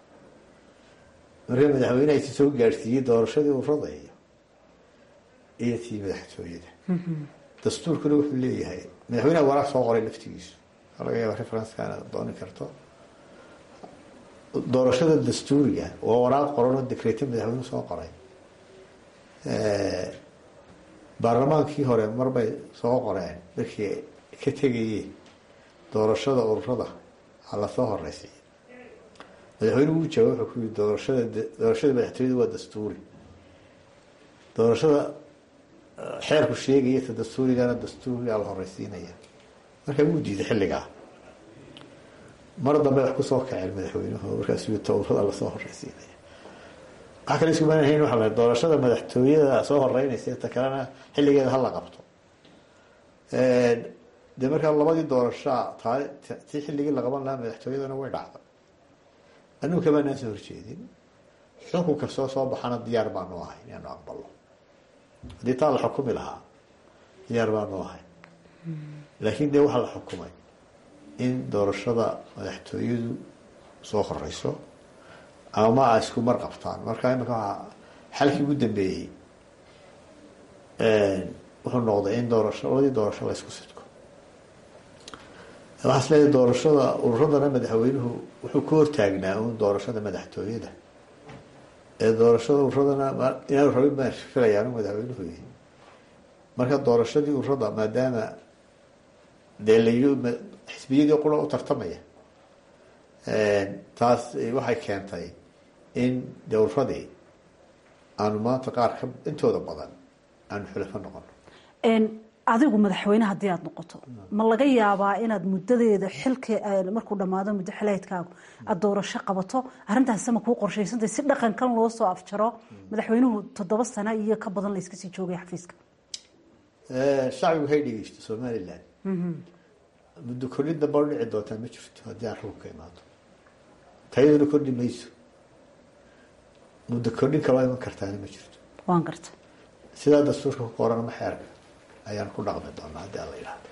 marka madaxweyneha isi soo gaadhsiiyey doorashadii ururada iyo iyo tii madaxtooyada dastuurkuna wuxuu leeyahay madaxweyneha waraaq soo qoray laftigiisu laga yaaba referencekana dooni karto doorashada dastuuriga waa waraaq qoran oo dekreeto madaxweyne soo qoray baarlamaankii hore marbay soo qoreen markii ka tegayeen doorashada ururada ha lasoo horeysay madaxweynuhu wuu jawaab wuxuu ku yii doorashada doorashada madaxtooyada waa dastuuri doorashada xeerku sheegaya ta dastuurigana dastuurigaa la horeysiinaya marka wuu diiday xilligaa mar dambe wax kusoo kaceen madaxweynuhu markaas towrada lasoo horeysiinaya wax kale iskumaanahayn waxa la doorashada madaxtooyada soo horeynaysa ta kalena xilligeeda hala qabto dee markaa labadii doorashaa tii xilligii la qaban lahaa madaxtooyadana way dhacday anugu kamaanaan soo horjeedin xukun kastoo soo baxana diyaar baanu ahay inaanu aqbalo haddii taa la xukumi lahaa diyaar baanu ahay laakiin dee waxaa la xukumay in doorashada madaxtooyadu soo horeyso ama a isku mar qabtaan marka imika waa xalkii ugu dambeeyey wuxuu noqday in doorasho labadii doorasho la isku sidko waxaa is leeyahay doorashada ururadana madaxweynuhu wuxuu ka hortaagnaa un doorashada madaxtooyada ee doorashada ururadana inaanu rabin baan filayaa inu madaxweynuhu yihi marka doorashadii ururada maadaama dee la yii xisbiyadii qura u tartamaya taas waxay keentay in dee ururadii aanu maanta qaar ka intooda badan aanu xulafo noqono
adigu madaxweyne haddii aada noqoto ma laga yaabaa inaad muddadeeda xilka markuu dhammaado muddo xileedkaagu aada doorasho qabato arrintaas ma kuu qorshaysantay si dhaqankan loo soo afjaro madaxweynuhu toddoba sano iyo ka badan la iska sii joogay xafiiska
shacbigu hay dhegeysto somalilan muddo kordhin damba u dhici doontaa ma jirto haddii aan rugka imaado tayaduna kordhi mayso muddo kordhin kaloo iman kartaana ma jirto
waan garta
sidaa dastuurka ku qoran ma xeerka ayaan ku dhaqmi doonaa haddii aan la yidhahdo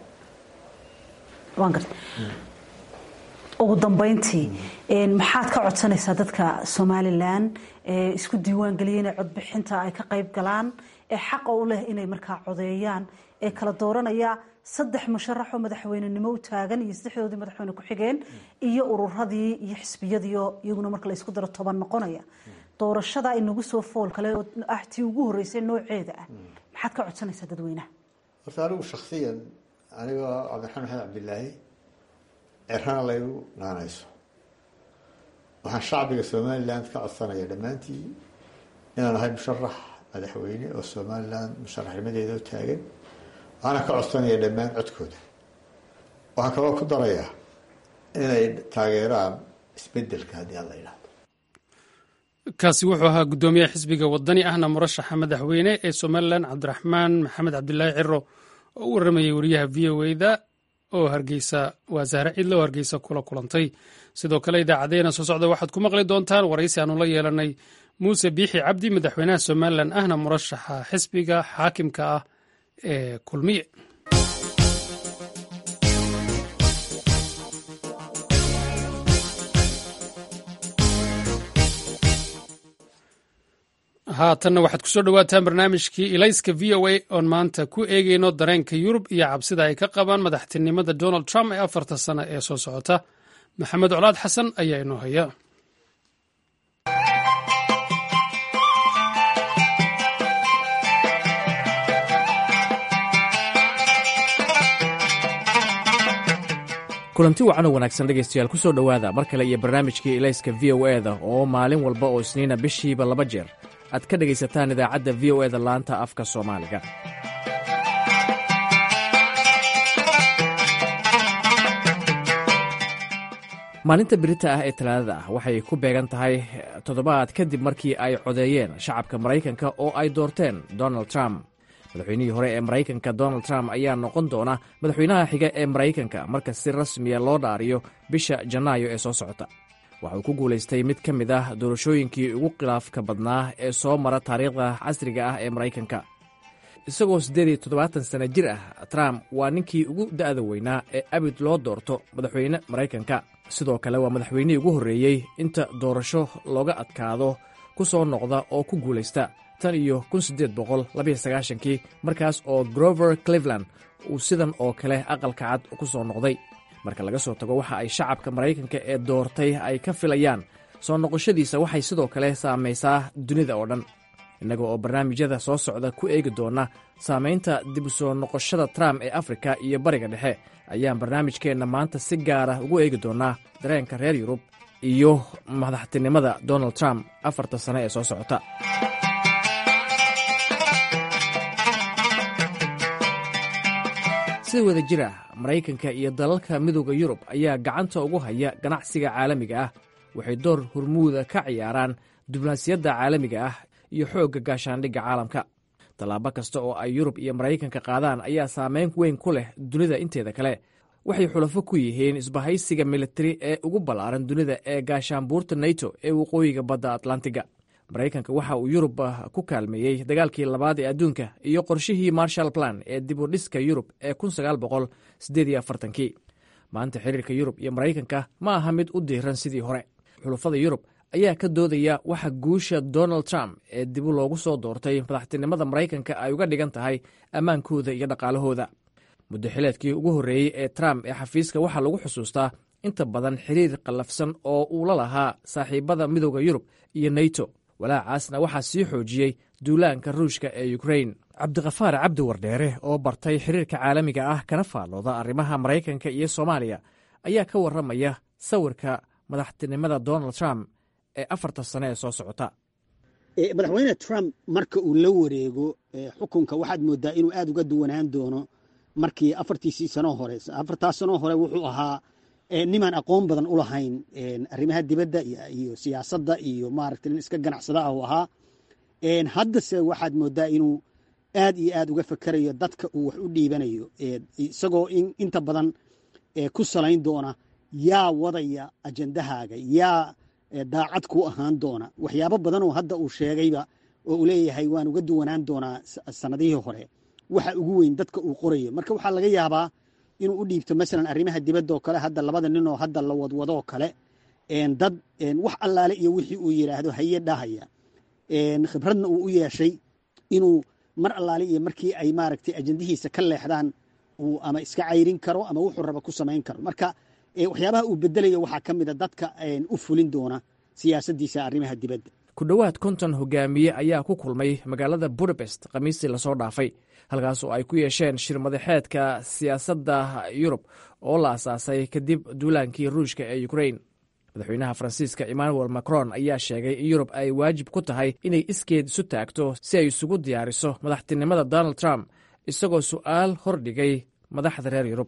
waan garta ugu dambeyntii maxaad ka codsanaysaa dadka somalilan ee isku diiwaan geliyay inay codbixinta ay ka qayb galaan ee xaqa u leh inay markaa codeeyaan ee kala dooranaya saddex musharaxoo madaxweynenimo u taagan iyo saddexdoodii madaxweyne ku-xigeen iyo ururadii iyo xisbiyadiio iyaguna marka la isku daro toban noqonaya doorashada inagu soo fool kale oo ah tii ugu horeysay nooceeda ah maxaad ka codsanaysaa dadweynaha
horta anigu shaksiyan anigoo cabdiraxmaan maxamed cabdilaahi cerana laygu naanayso waxaan shacbiga somaliland ka codsanaya dhammaantii inaan ahay musharax madaxweyne oo somaliland musharaxnimadeeda u taagan waxaana ka codsanaya dhammaan codkooda waxaan kaloo ku darayaa inay taageeraan isbedelka haddii aan la yidhahdo
kaasi wuxuu ahaa guddoomiyaha xisbiga wadani ahna murashaxa madaxweyne ee somalilan cabdiraxmaan maxamed cabdilaahi ciro oo u waramayay wariyaha v o e da oo hargeysa waa sahre cidle oo hargeysa kula kulantay sidoo kale idaacadeena soo socda waxaad ku maqli doontaan waraysi aanu la yeelanay muuse biixi cabdi madaxweynaha somalilan ahna murashaxa xisbiga xaakimka ah ee kulmiye haatanna waxaad kusoo dhowaataan barnaamijkii ilayska v o a oon maanta ku eegeyno dareenka yurub iyo cabsida ay ka qabaan madaxtinimada donald trump ee afarta sano ee soo socota maxamed colaad xasan ayaa inoo haya
kulanti wacan oo wanaagsan dhegaystayaal ku soo dhowaada mar kale iyo barnaamijkii ilayska v o eda oo maalin walba oo isniina bishiiba laba jeer aad ka dhegaysataan idaacadda v o eda laanta afka soomaaliga maalinta birita ah ee talaadada ah waxay ku beegan tahay toddobaad kadib markii ay codeeyeen shacabka maraykanka oo ay doorteen donald trump madaxweynihii hore ee maraykanka donald trump ayaa noqon doona madaxweynaha xiga ee maraykanka marka si rasmiya loo dhaariyo bisha janaayo ee soo socota waxa uu ku guulaystay mid ka mid ah doorashooyinkii ugu khilaafka badnaa ee soo mara taariikhda casriga ah ee maraykanka isagoo siddeed iyo toddobaatan sanno jir ah trump waa ninkii ugu da'da weynaa ee abid loo doorto madaxweyne maraykanka sidoo kale waa madaxweynihii ugu horreeyey inta doorasho looga adkaado ku soo noqda oo ku guulaysta tan iyo kun siddeed boqol labayo sagaashankii markaas oo grover cleveland uu sidan oo kale aqalka cad ku soo noqday marka laga soo tago waxa ay shacabka maraykanka ee doortay ay ka filayaan soo noqoshadiisa waxay sidoo kale saamaysaa dunida oo dhan innaga oo barnaamijyada soo socda ku eegi doona saamaynta dib u soo noqoshada trump ee afrika iyo bariga dhexe ayaan barnaamijkeenna maanta si gaara ugu eegi doonaa dareenka reer yurub iyo madaxtinimada donald trump afarta sane ee soo socota sida wada jir ah maraykanka iyo dalalka midooda yurub ayaa gacanta ugu haya ganacsiga caalamiga ah waxay door hormuuda ka ciyaaraan diblomaasiyadda caalamiga ah iyo xoogga gaashaandhigga caalamka tallaabo kasta oo ay yurub iyo maraykanka qaadaan ayaa saameyn weyn ku leh dunida inteeda kale waxay xulafo ku yihiin isbahaysiga militari ee ugu ballaaran dunida ee gaashaanbuurta nato ee waqooyiga badda atlantiga maraykanka waxa uu yurub ku kaalmeeyey dagaalkii labaad ee adduunka iyo qorshihii marshal plan ee dibudhiska yurub ee kii maanta xiriirka yurub iyo maraykanka ma aha mid u diiran sidii hore xulafada yurub ayaa ka doodaya waxa guusha donald trump ee dibu loogu soo doortay madaxtinimada maraykanka ay uga dhigan tahay ammaankooda iyo dhaqaalahooda muddo xileedkii ugu horreeyey ee trump ee xafiiska waxaa lagu xusuustaa inta badan xiriir qallafsan oo uu la lahaa saaxiibada midooda yurub iyo nato walaacaasna waxaa sii xoojiyey duulaanka ruushka ee ukrain cabdikhafaar cabdi wardheere oo bartay xiriirka caalamiga ah kana faallooda arrimaha maraykanka iyo soomaaliya ayaa ka warramaya sawirka madaxtinimada donald trump ee afarta sane ee soo socota
madaxweyne trump marka uu la wareego xukunka waxaad moodaa inuu aad uga duwanaan doono markii afartiisii sanoo hore afartaas sanoo hore wuxuu ahaa nimaan aqoon badan u lahayn arrimaha dibadda iyo siyaasadda iyo maaragta nin iska ganacsada ah uu ahaa haddase waxaad moodaa inuu aad iyo aad uga fakerayo dadka uu wax u dhiibanayo isagoo inta badan ku salayn doona yaa wadaya ajendahaaga yaa daacad ku ahaan doona waxyaabo badanoo hadda uu sheegayba oo uu leeyahay waan uga duwanaan doonaa sanadihii hore waxa ugu weyn dadka uu qorayo marka waxaa laga yaabaa inuu u dhiibto masalan arrimaha dibadda oo kale hadda labada nin oo hadda la wadwadoo kale dad wax allaale iyo wixii uu yidhaahdo haye dhahaya khibradna uu u yeeshay inuu mar allaale iyo markii ay maaragtay ajendihiisa ka leexdaan uu ama iska cayrin karo ama wuxuu raba ku samayn karo marka waxyaabaha uu bedelayo waxaa ka mida dadka u fulin doona siyaasaddiisa arrimaha dibadda
ku dhowaad konton hogaamiye ayaa ku kulmay magaalada budapest khamiistii lasoo dhaafay halkaas oo ay ku yeesheen shir madaxeedka siyaasadda yurub oo la asaasay kadib duulaankii ruushka ee ukrain madaxweynaha faransiiska emmanuel macron ayaa sheegay in yurub ay waajib ku tahay inay iskeed isu taagto si ay isugu diyaariso madaxtinimada donald trump isagoo su'aal hordhigay madaxda reer yurub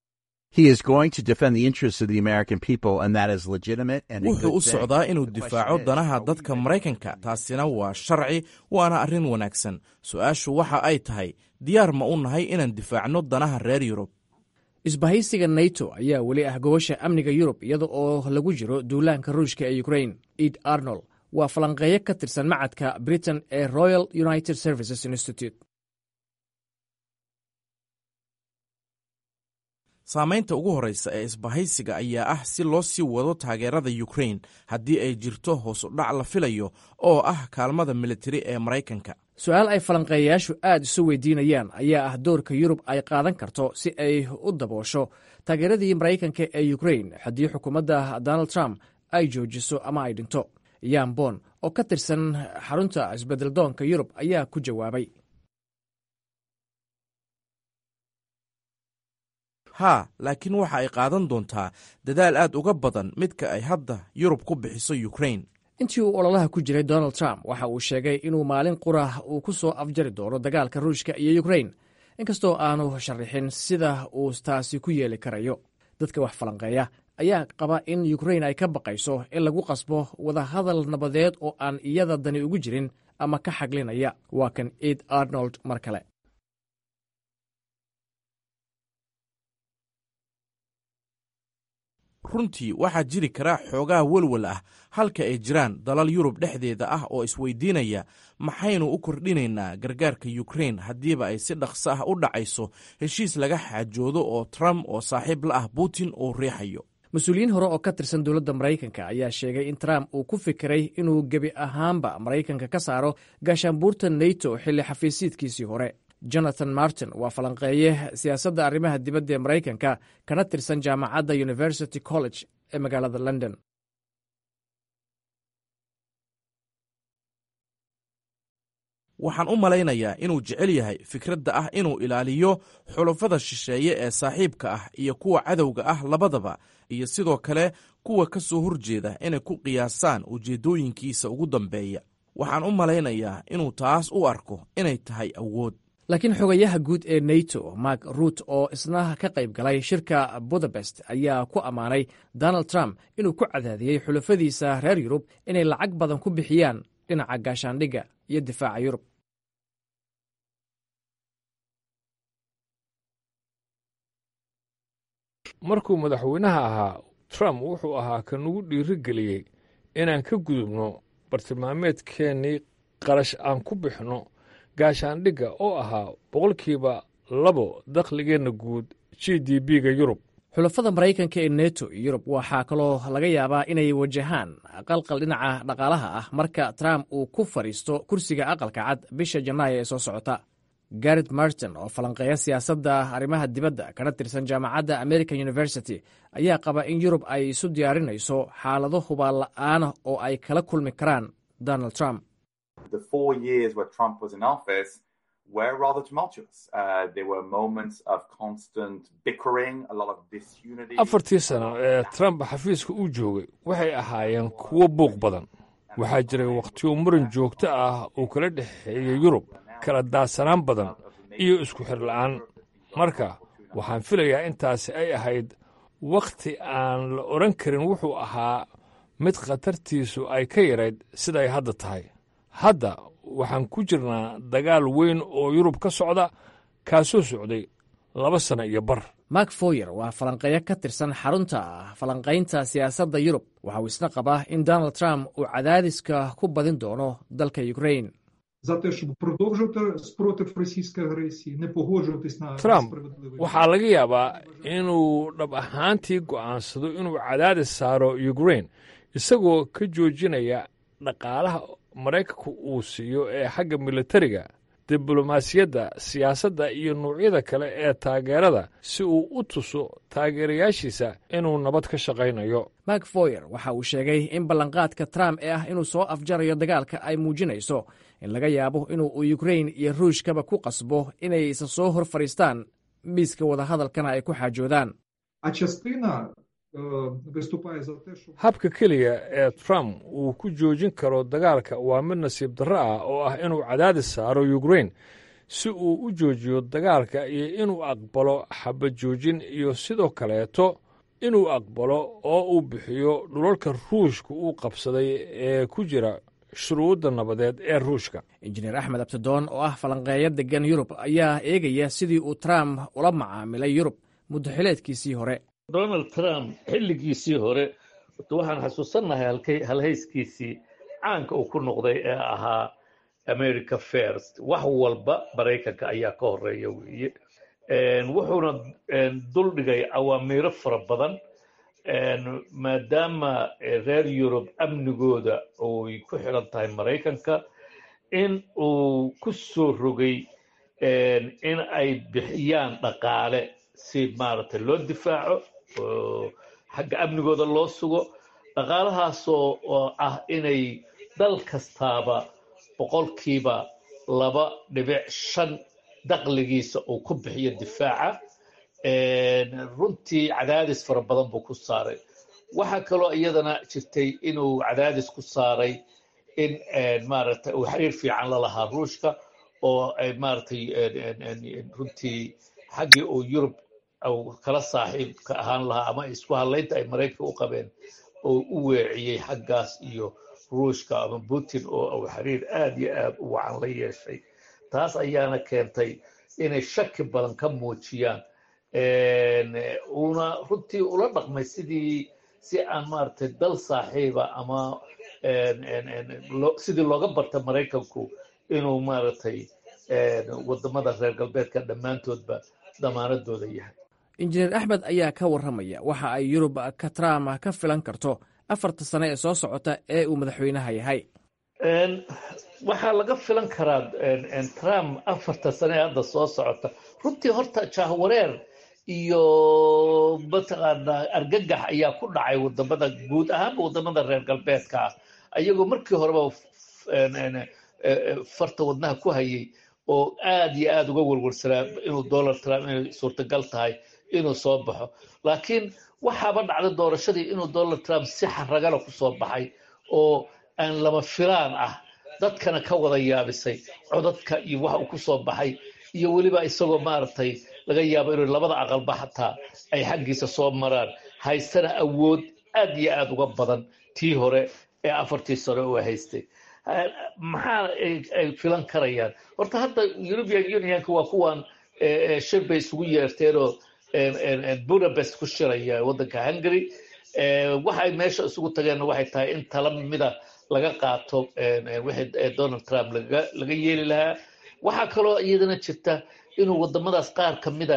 wuxuu u socdaa inuu difaaco danaha dadka maraykanka taasina waa sharci waana arrin wanaagsan su-aashu waxa ay tahay diyaar ma u nahay inaan difaacno danaha reer yurub
isbahaysiga nato ayaa weli ah gobasha amniga yurub iyada oo lagu jiro duulaanka ruushka ee ukrain ed arnold waa falanqeeyo ka tirsan macadka britain ee royal united services institute
saamaynta ugu horreysa ee isbahaysiga ayaa ah si loo sii wado taageerada ukrain haddii ay jirto hoos u dhac la filayo oo ah kaalmada militari ee maraykanka
su-aal ay falanqeeyayaashu aad isu weydiinayaan ayaa ah doorka yurub ay qaadan karto si ay u daboosho taageeradii maraykanka ee ukrain haddii xukuumadda donald trump ay joojiso ama ay dhinto yan bon oo ka tirsan xarunta isbeddeldoonka yurub ayaa ku jawaabay
haa laakiin waxa ay qaadan doontaa dadaal aad uga badan midka ay hadda yurub ku bixiso ukrain
intii uu ololaha ku jiray donald trump waxa uu sheegay inuu maalin qura uu ku soo afjari doono dagaalka ruushka iyo ukrain inkastoo aanu sharaxin sida uu taasi ku yeeli karayo dadka wax falanqeeya ayaa qaba in ukrain ay ka baqayso in lagu qasbo wadahadal nabadeed oo aan iyada dani ugu jirin ama ka xaglinaya waa kan ed arnold mar kale
runtii waxaa jiri kara xoogaa welwel ah halka ay jiraan dalal yurub dhexdeeda ah oo isweydiinaya maxaynu u kordhinaynaa gargaarka yukrain haddiiba ay si dhaqso ah u dhacayso heshiis laga xaajoodo oo trump oo saaxiib la ah putin uu riixayo
mas-uuliyiin hore oo ka tirsan dowladda maraykanka ayaa sheegay in trump uu ku fikiray inuu gebi ahaanba maraykanka ka saaro gaashaanbuurta nato xilli xafiisiidkiisii hore jonathan martin waa falanqeeye siyaasadda arrimaha dibadda ee maraykanka kana tirsan jaamacadda university college ee magaalada london
waxaan u malaynayaa inuu jecel yahay fikradda ah inuu ilaaliyo xulafada shisheeye ee saaxiibka ah iyo kuwa cadowga ah labadaba iyo sidoo kale kuwa ka soo horjeeda inay ku qiyaasaan ujeeddooyinkiisa ugu dambeeya waxaan u malaynayaa inuu taas u arko inay tahay awood
laakiin xogayaha guud ee nato mark ruut oo isna ka qayb galay shirka budapest ayaa ku ammaanay donald trump inuu ku cadaadiyey xulafadiisa reer yurub inay lacag badan ku bixiyaan dhinaca gaashaandhigga iyo difaaca yurub
markuu madaxweynaha ahaa trump wuxuu ahaa ka nugu dhiirigeliyey inaan ka gudubno bartilmaameedkeennii qarash aan ku bixinno gaashaandhigga oo ahaa boqolkiiba labo dakhligeenna guud g d b-ga yurub
xulafada maraykanka ee neto iyo yurub waxaa kaloo laga yaabaa inay wajahaan qalqal dhinaca dhaqaalaha ah marka trump uu ku fadhiisto kursiga aqalka cad bisha janaayo ee soo socota garet martin oo falanqeeya siyaasadda arrimaha dibadda kana tirsan jaamacadda american university ayaa qaba in yurub ay isu diyaarinayso xaalado hubaan la'aana oo ay kala kulmi karaan donald trump
afartii sano ee trump xafiiska uu joogay waxay ahaayeen kuwo buuq badan waxaa jiray wakhtiyo muran joogto ah uu kala dhexeeyey yurub kala daadsanaan badan iyo isku xir la'aan marka waxaan filayaa intaasi ay ahayd wakhti aan la odhan karin wuxuu ahaa mid khatartiisu ay ka yarayd siday hadda tahay hadda waxaan ku jirnaa dagaal weyn oo yurub ka socda kaasoo socday laba sanno iyo bar
mark foyer waa falanqeeyo ka tirsan xarunta falanqaynta siyaasadda yurub waxa uu isna qabaa in donald trump uu cadaadiska ku badin doono dalka ukrain
trump waxaa laga yaabaa inuu dhab ahaantii go'aansado inuu cadaadis saaro ukrain isagoo ka joojinaya dhaqaalaha maraykanku uu siiyo ee xagga militariga diblomaasiyadda siyaasadda iyo nuucyada kale ee taageerada si uu u tuso taageerayaashiisa inuu nabad ka shaqaynayo
mark foyer waxa uu sheegay in ballanqaadka trump ee ah inuu soo afjarayo dagaalka ay muujinayso in laga yaabo inuu ukrain iyo ruushkaba ku qasbo inay isa soo hor fadhiistaan miiska wadahadalkana ay ku xaajoodaan
habka keliya ee trump uu ku joojin karo dagaalka waa mid nasiib darro ah oo ah inuu cadaadis saaro ukrain si uu u joojiyo dagaalka iyo inuu aqbalo xabad joojin iyo sidoo kaleeto inuu aqbalo oo uu bixiyo dhulalka ruushka uu qabsaday ee ku jira shuruudda nabadeed ee ruushka
injineer axmed abtidoon oo ah falanqeeyo degan yurub ayaa eegaya sidii uu trump ula macaamilay yurub muddaxileedkiisii hore
donald trump xilligiisii hore waxaan xasuusannahay halhayskiisii caanka uu ku noqday ee ahaa america first wax walba maraykanka ayaa ka horeeya weeye wuxuuna duldhigay awaamiiro fara badan maadaama reer yurub amnigooda oy ku xidhan tahay maraykanka in uu ku soo rogay in ay bixiyaan dhaqaale si maaragtay loo difaaco oo xagga amnigooda loo sugo dhaqaalahaasoo oo ah inay dal kastaaba boqolkiiba laba dhibic shan daqligiisa uu ku bixiyo difaaca runtii cadaadis fara badan buu ku saaray waxaa kaloo iyadana jirtay inuu cadaadis ku saaray in maaragtay uu xiriir fiican la lahaa ruushka oo ay maaragtay runtii xaggii uu yurub kala saaxiibka ahaan lahaa ama isku hadlaynta ay maraykanka u qabeen oo u weeciyey xaggaas iyo ruushka ama putin oo uu xiriir aad iyo aad u wacan la yeeshay taas ayaana keentay inay shaki badan ka muujiyaan uuna runtii ula dhaqmay sidii si aan maaragtay dal saaxiiba ama sidii looga barta maraykanku inuu maaragtay wadamada reer galbeedka dhammaantoodba damaanadooda yahay
injineer axmed ayaa ka warramaya waxa ay yurub ka trump ka filan karto afarta sane ee soo socota ee uu madaxweynaha yahay
waxaa laga filan karaa trump afarta sane ee hadda soo socota runtii horta jahwareer iyo mataqaanaa argagax ayaa ku dhacay wadamada guud ahaanba wadamada reer galbeedka ah ayagoo markii horeba farta wadnaha ku hayay oo aad iyo aad uga warwarsanaa inuu donald trump inay suurtagal tahay inuu soo baxo laakiin waxaaba dhacday doorashadii inuu donald trump si xaragala ku soo baxay oo aan lama filaan ah dadkana ka wada yaabisay codadka iyo waxa uu ku soo baxay iyo weliba isagoo maaragtay laga yaabo inuu labada aqalba xataa ay xaggiisa soo maraan haystana awood aad iyo aad uga badan tii hore ee afartii sano uu haystay maxaa ay filan karayaan horta hadda european unionka waa kuwan shir bay isugu yeerteenoo budapest ku shiraya waddanka hungary waxay meesha isugu tageenna waxay tahay in tala mida laga qaato wixii donald trump laga yeeli lahaa waxaa kaloo iyadana jirta inuu wadamadaas qaar ka mida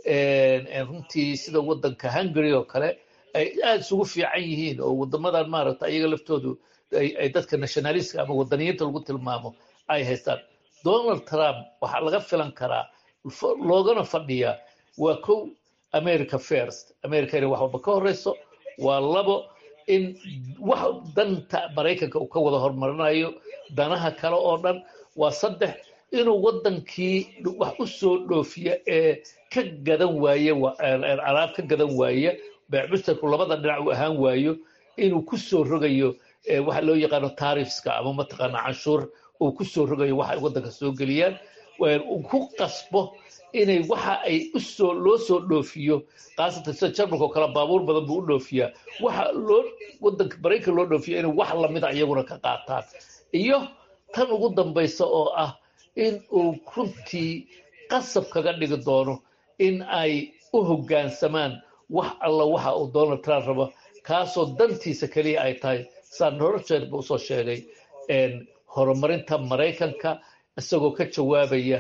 runtii sida waddanka hungary oo kale ay aada isugu fiican yihiin oo wadamadan maaragta iyaga laftoodu ay dadka nationalistka ama wadaniyiinta lagu tilmaamo ay haystaan donald trump waxaa laga filan karaa loogana fadhiyaa waa kow america first america inay wax walba ka horeyso waa labo in wax danta maraykanka uu ka wada horumarinayo danaha kale oo dhan waa saddex inuu waddankii wax u soo dhoofiya ee ka gadan waaye alaab ka gadan waaya beecmusterku labada dhinac uu ahaan waayo inuu ku soo rogayo waxa loo yaqaano taarifska ama mataqaana canshuur uu ku soo rogayo waxa ay waddanka soo geliyaan uu ku qasbo inay waxa ay usoo loo soo dhoofiyo khaasatan sida jarmalka oo kale baabuur badan buu u dhoofiyaa waxa loo waddanka maraykan loo dhoofiya inay wax lamida iyaguna ka qaataan iyo tan ugu dambaysa oo ah in uu runtii qasab kaga dhigi doono in ay u hoggaansamaan wax alla waxa uu donald trump rabo kaasoo dantiisa keliya ay tahay saan horjeed ba usoo sheegay horumarinta maraykanka isagoo ka jawaabaya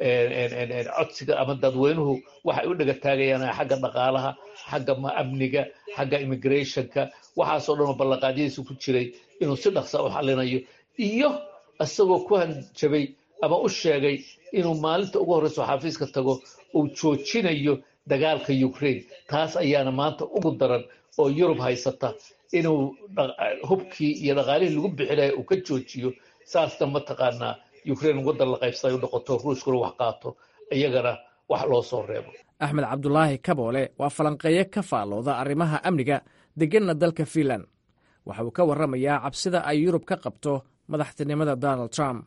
codsiga ama dadweynuhu waxay u dhega taagayaan xagga dhaqaalaha xagga amniga xagga immigrationka waxaasoo dhan oo ballanqaadyadiisa ku jiray inuu si dhaqsa u xalinayo iyo isagoo ku hanjabay ama u sheegay inuu maalinta ugu horreyso xafiiska tago uu joojinayo dagaalka ukraine taas ayaana maanta ugu daran oo yurub haysata inuu hubkii iyo dhaqaalihii lagu bixinaya uu ka joojiyo saasna mataqaanaa ukraine waddan la qaybsaday u noqoto ruushkuna wax qaato iyagana wax loo soo reebo
axmed cabdulaahi kaboole waa falanqeeye ka faallooda arrimaha amniga degenna dalka fiinland waxa uu ka warramayaa cabsida ay yurub ka qabto madaxtinimada donald trump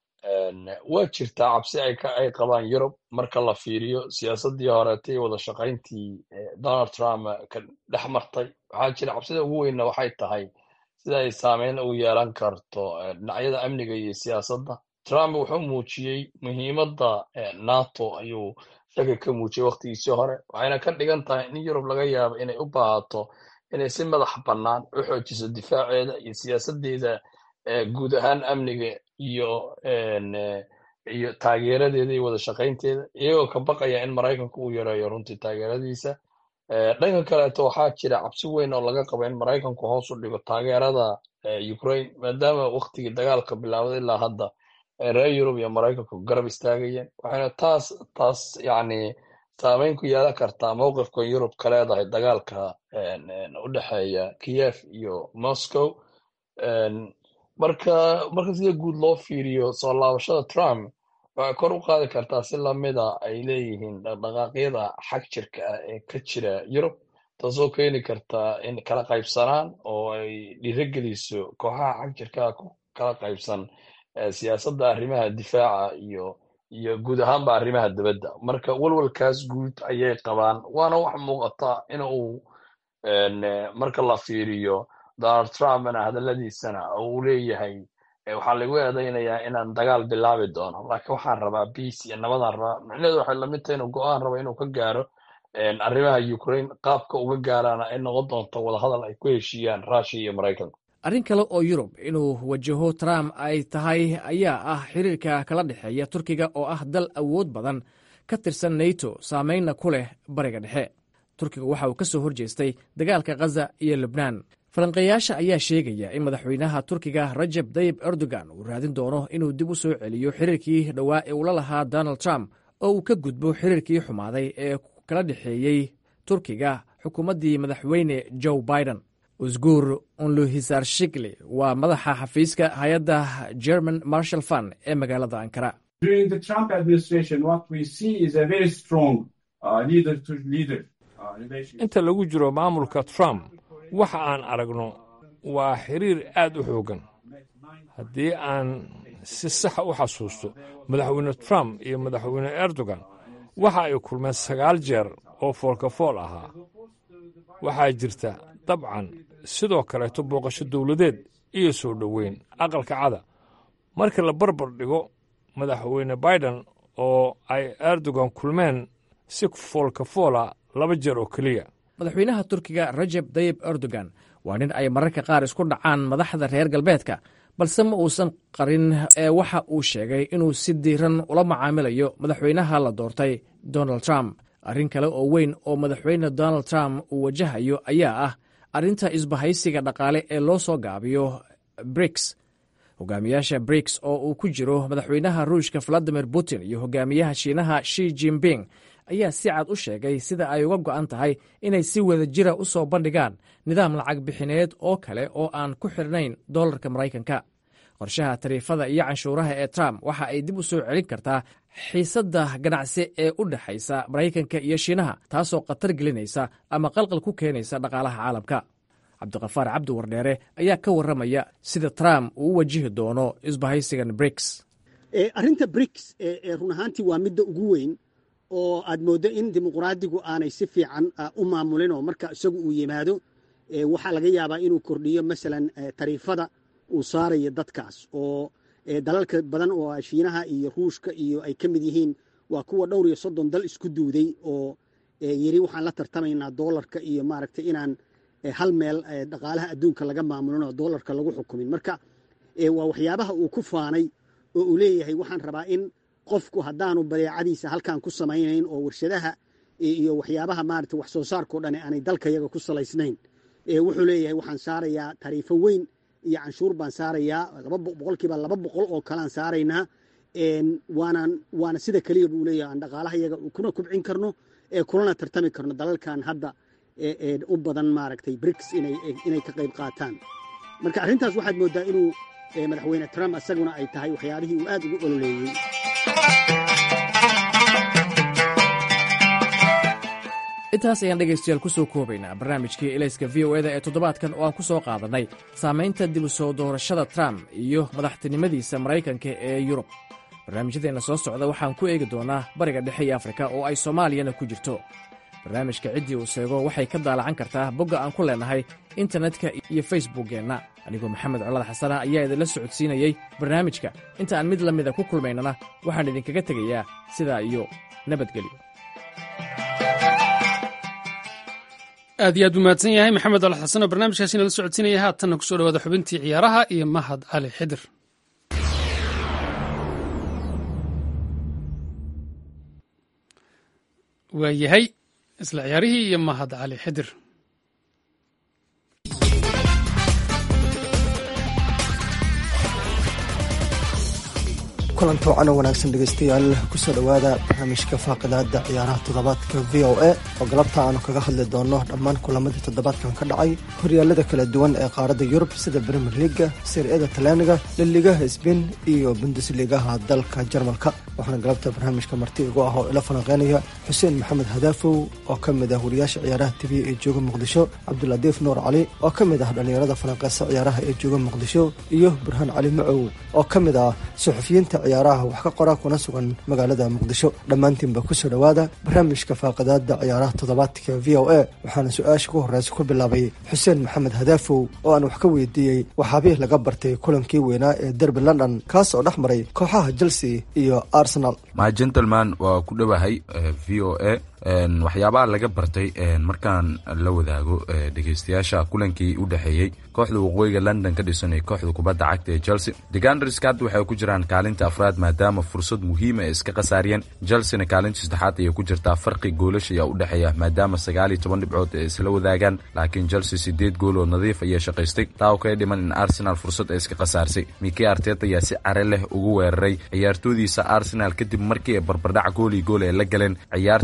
waa jirtaa cabsi ay qabaan yurub marka la fiiriyo siyaasaddii horeetay wada shaqayntii donald trump ka dhex martay waxaa jira cabsida ugu weynna waxay tahay sida ay saameyn u yeelan karto dhinacyada amniga iyo siyaasadda trump wuxuu muujiyey muhiimadda nato ayuu shaki ka muujiyey wakhtigiisii hore waxayna ka dhigan tahay in yurub laga yaabo inay u baahato inay si madax bannaan u xoojiso difaaceeda iyo siyaasaddeeda guud ahaan amniga iyo iyo taageeradeeda iyo wada shaqaynteeda iyagoo ka baqaya in maraykanka uu yareeyo runtii taageeradiisa dhanka kaleeto waxaa jira cabsi weyn oo laga qabo in maraykanku hoos u dhigo taageerada ukraine maadaama waktigii dagaalka bilaabday ilaa hadda reer yurub iyo maraykanku garab istaagayeen waxayna taas taas yacni saameyn ku yeelan kartaa mowqifka yurub ka leedahay dagaalka u dhexeeya kiev iyo moscow marka marka sida guud loo fiiriyo soo laabashada trump waxay kor u qaadi kartaa si lamida ay leeyihiin dhaqdhaqaaqyada xag jirka ah ee ka jira yurub taasoo keeni karta in kala qaybsanaan oo ay dhiirogeliso kooxaha xag jirkaa ku kala qaybsan siyaasadda arrimaha difaaca iyo iyo guud ahaanba arrimaha dibadda marka walwalkaas guud ayay qabaan waana wax muuqata in uu marka la fiiriyo donald trumpna hadalladiisana uu leeyahay waxaa lagu eedaynayaa inaan dagaal bilaabi doono laakiin waxaan rabaa biace iyo nabadaan rabaa micnaheedu waxay lamid tahay inuu go-aan rabo inuu ka gaaro arrimaha ukraine qaabka uga gaaraana ay noqon doonto wadahadal ay ku heshiiyaan russia iyo maraykanka
arrin kale oo yurub inuu wajaho trump ay tahay ayaa ah xiriirka kala dhexeeya turkiga oo ah dal awood badan ka tirsan nato saameynna ku leh bariga dhexe turkiga waxa uu ka soo horjeestay dagaalka khaza iyo lubnaan falanqeeyaasha ayaa sheegaya in madaxweynaha turkiga rajab tayib erdogan uu raadin doono inuu dib u soo celiyo xiriirkii dhowaa ee ula lahaa donald trump oo uu ka gudbo xiriirkii xumaaday ee kala dhexeeyey turkiga xukuumaddii madaxweyne joe biden usguur unluhisar shikli waa madaxa xafiiska hay-adda german marshal fund ee magaalada ankara
inta lagu jiro maamulka trump waxa aan aragno waa xiriir aad u xooggan haddii aan si saxa u xasuusto madaxweyne trump iyo madaxweyne erdogan waxa ay kulmeen sagaal jeer oo foolkafool ahaa waxaa jirta dabcan sidoo kaleeto booqasho dowladeed iyo soo dhoweyn aqalka cada marka la barbar dhigo madaxweyne biden oo ay erdogan kulmeen si foolkafoola laba jeer oo keliya
madaxweynaha turkiga rajeb dayib erdogan waa nin ay mararka qaar isku dhacaan madaxda reer galbeedka balse ma uusan qarin ee waxa uu sheegay inuu si diiran ula macaamilayo madaxweynaha la doortay donald trump arrin kale oo weyn oo madaxweyne donald trump uu wajahayo ayaa ah arrinta isbahaysiga dhaqaale ee loo soo gaabiyo briks hogaamiyaasha briks oo uu ku jiro madaxweynaha ruushka valadimir putin iyo hogaamiyaha shiinaha shi jinping ayaa si cad u sheegay sida ay uga go'an tahay inay si wada jira u soo bandhigaan nidaam lacag bixineed oo kale oo aan ku xidhnayn dollarka maraykanka qorshaha tariifada iyo canshuuraha ee trump waxa ay dib u soo celin kartaa xiisadda ganacsi ee u dhexaysa maraykanka iyo shiinaha taasoo khatar gelinaysa ama qalqal ku keenaysa dhaqaalaha caalamka cabdiqafaar cabdi wardheere ayaa ka warramaya sida trump uu u wajihi doono isbahaysigan briks
arrinta briks run ahaantii waa midda ugu weyn oo aad mooddo in dimuqraadigu aanay si fiican u maamulin oo marka isagu uu yimaado waxaa laga yaabaa inuu kordhiyo masalan tariifada uu saarayo dadkaas oo dalalka badan oo shiinaha iyo ruushka iyo ay ka mid yihiin waa kuwa dhowr iyo soddon dal isku duuday oo yiri waxaan la tartamaynaa doolarka iyo maaragtay inaan hal meel dhaqaalaha adduunka laga maamulin oo doolarka lagu xukumin marka waa waxyaabaha uu ku faanay oo uu leeyahay waxaan rabaa in qofku haddaanu badeecadiisa halkan ku samaynayn oo warshadaha iyo waxyaabaha maarata wax soo saarkao dhan aanay dalkayaga ku salaysnayn wuxuu leeyahay waxaan saarayaa tariifo weyn iyo canshuur baan saarayaa boqolkiiba laba boqol oo kalean saaraynaa waanaan waana sida keliya buu leeyahay aan dhaqaalahayaga kuna kubcin karno kulana tartami karno dalalkan hadda u badan maaragtay briks inay ka qayb qaataan marka arrintaas waxaad mooddaa inuu madaxweyne trump isaguna ay tahay waxyaabihii uu aad ugu ololeeyey
intaas ayaan dhegaystayaal ku soo koobaynaa barnaamijkii elayska v o eda ee toddobaadkan oo aan ku soo qaadannay saamaynta dib u soo doorashada trump iyo madaxtinimadiisa maraykanka ee yurub barnaamijyadeenna soo socda waxaan ku eegi doonnaa bariga dhexe iyo afrika oo ay soomaaliyana ku jirto barnaamijka ciddii uu seego waxay ka daalacan kartaa bogga aan ku leennahay internetka iyo facebookkeenna anigoo maxamed colad xasana ayaa idinla socodsiinayey barnaamijka inta aan mid la mida ku kulmaynana waxaan idinkaga tegayaa sidaa iyo nabadgelyo
aad iyo aad buu mahadsan yahay maxamed al xasan oo barnaamijkaasi nala socodsiinaya haatanna kusoo dhawaada xubintii ciyaaraha iyo mahad cali xidir waa yahay isla ciyaarihii iyo mahad cali xidir
kulanti wacan oo wanaagsan dhegaystayaal kusoo dhowaada barnaamijka faaqidaada ciyaaraha toddobaadka v o a oo galabta aanu kaga hadli doono dhammaan kulamadii toddobaadkan ka dhacay horyaalada kala duwan ee qaaradda yurub sida brimier liga siriyada talyaaniga liligaha sbain iyo bundusligaha dalka jarmalka waxaana galabta barnaamijka marti igu ah oo ila falanqeynaya xuseen maxamed hadaafow oo ka mid ah wariyaasha ciyaaraha tv ee jooga muqdisho cabduladiif nuur cali oo ka mid ah dhallinyarada falanqeysa ciyaaraha ee jooga muqdisho iyo burhaan cali macow oo ka mid ah suxufiyiinta ciyaaraha wax ka qora kuna sugan magaalada muqdisho dhammaantiinba kusoo dhowaada barnaamijka faaqidaada ciyaaraha toddobaadka v o a waxaana su-aasha ku horeysa ku bilaabay xuseen maxamed hadaafow oo aan wax ka weydiiyey waxaabih laga bartay kulankii weynaa ee derby london kaas oo dhex maray kooxaha chelsea iyo arsenal
my gentleman waa ku dhowahay v o a waxyaabaha laga bartay markaan la wadaago dhegeystayaasha kulankii u dhexeeyey kooxda waqooyiga london ka dhisan ee kooxda kubadda cagta ee chelsea deganderska hadda waxay ku jiraan kaalinta afraad maadaama fursad muhiima ay iska khasaariyeen chelseana kaalinta saddexaad ayay ku jirtaa farqi goolasha ayaa u dhexeeya maadaama sagaal iyo toban dhibcood ay isla wadaagaan laakiin chelsea sideed gool oo nadiif ayay shaqaystay taa oo kaga dhiman in arsenal fursad ay iska khasaarsay miki artet ayaa si care leh ugu weeraray ciyaartoodiisa arsenal kadib markii ay barbardhac gool iyo gool ay la galeen ciyaartii shalay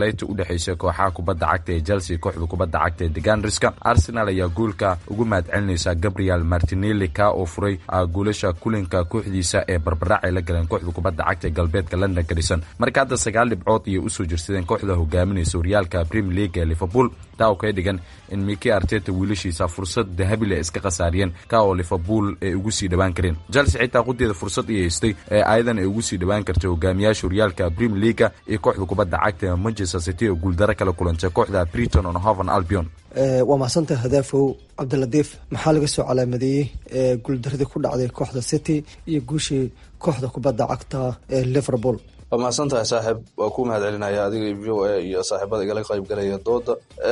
shalayta u dhexaysay kooxaha kubadda cagta ee chelsea kooxda kubadda cagta ee deganriska arsenal ayaa guulka ugu mahadcelinaysa gabriel martinelli ka oo furay guulasha kulinka kooxdiisa ee barbarac ay la galeen kooxda kubadda cagta ee galbeedka london ka dhisan marka hadda sagaal dhibcood ayay usoo jirsadeen kooxda hogaaminaysa horyaalka premier league ee liverpool taa oo kaga dhigan in miki arteta wiilashiisa fursad dahabile iska khasaariyeen ka oo liverpool ay ugu sii dhawaan kareen chelsea xitaa qudeeda fursad ay haystay ee ayadan ay ugu sii dhawaan kartay hogaamiyaasha horyaalka premier leaga iyo kooxda kubadda cagta ee manchester city oo guuldaro kala kulantay kooxda briton on hoven albion
waa mahadsantaha hadaafow cabdiladiif maxaa laga soo calaamadeeyey guuldaradii ku dhacday kooxda city iyo guushii kooxda kubadda cagta ee liverpool
waa mahadsan tahay saaxiib waa ku mahad celinaya adiga v o a iyo saaxiibada igala qaybgalaya dooda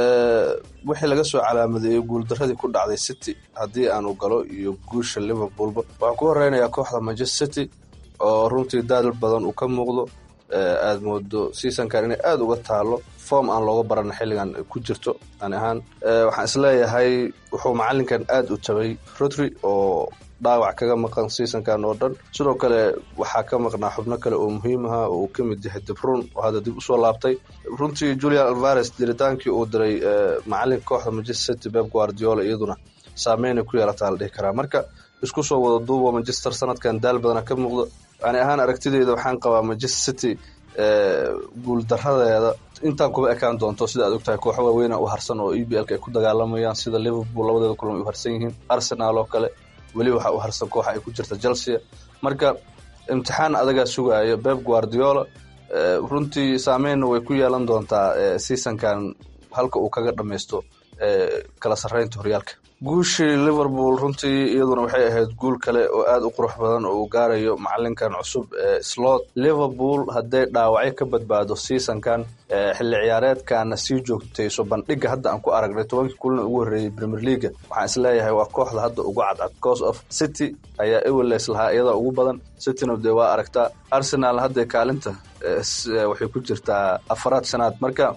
wixii laga soo calaamadeeyey guuldaradii ku dhacday city haddii aanu galo iyo guusha liverpoolba waxaan ku horeynayaa kooxda manchester city oo runtii daal badan uu ka muuqdo aad moodo seasonkan inay aada uga taalo form aan looga barana xilligan ku jirto ani ahaan waxaan isleeyahay wuxuu macalinkan aada u tabay rodri oo dhaawac kaga maqan seasonkan oo dhan sidoo kale waxaa ka maqnaa xubno kale oo muhiim aha oo uu ka mid yahay debrun oo hadda dib usoo laabtay runtii julian alvares diritaankii uu diray macalinka kooxda manchester city beb guardiola iyaduna saameynay ku yeelataa la dhihi karaa marka isku soo wada duuba manchester sanadkan daal badana ka muuqdo ani ahaan aragtideyda waxaan qabaa manchester city guuldaradeeda intaan kuba ekaan doonto sida aad ogtahay kooxo waaweyna u harsan oo e b lk ay ku dagaalamayaan sida liverpool labadeeda kulan ay u harsan yihiin arsenal oo kale weli waxaa u harsan kooxa ay ku jirta chelsea marka imtixaan adagaa sugaayo beb guardiola runtii saameynna way ku yeelan doontaa seasonkan halka uu kaga dhammaysto kala sarreynta horyaalka guushii liverpool runtii iyaduna waxay ahayd guul kale oo aada u qurux badan oo uu gaarayo macalinkan cusub ee slot liverpool hadday dhaawacyo ka badbaado seasonkan xilli ciyaareedkana sii joogtayso bandhiga hadda aan ku aragnay tobankii kulina ugu horreeyey premier leaga waxaan isleeyahay waa kooxda hadda ugu cadcad cause of city ayaa ewelles lahaa iyada ugu badan cityna dee waa aragtaa arsenal hadda kaalinta waxay ku jirtaa afaraad sanaad marka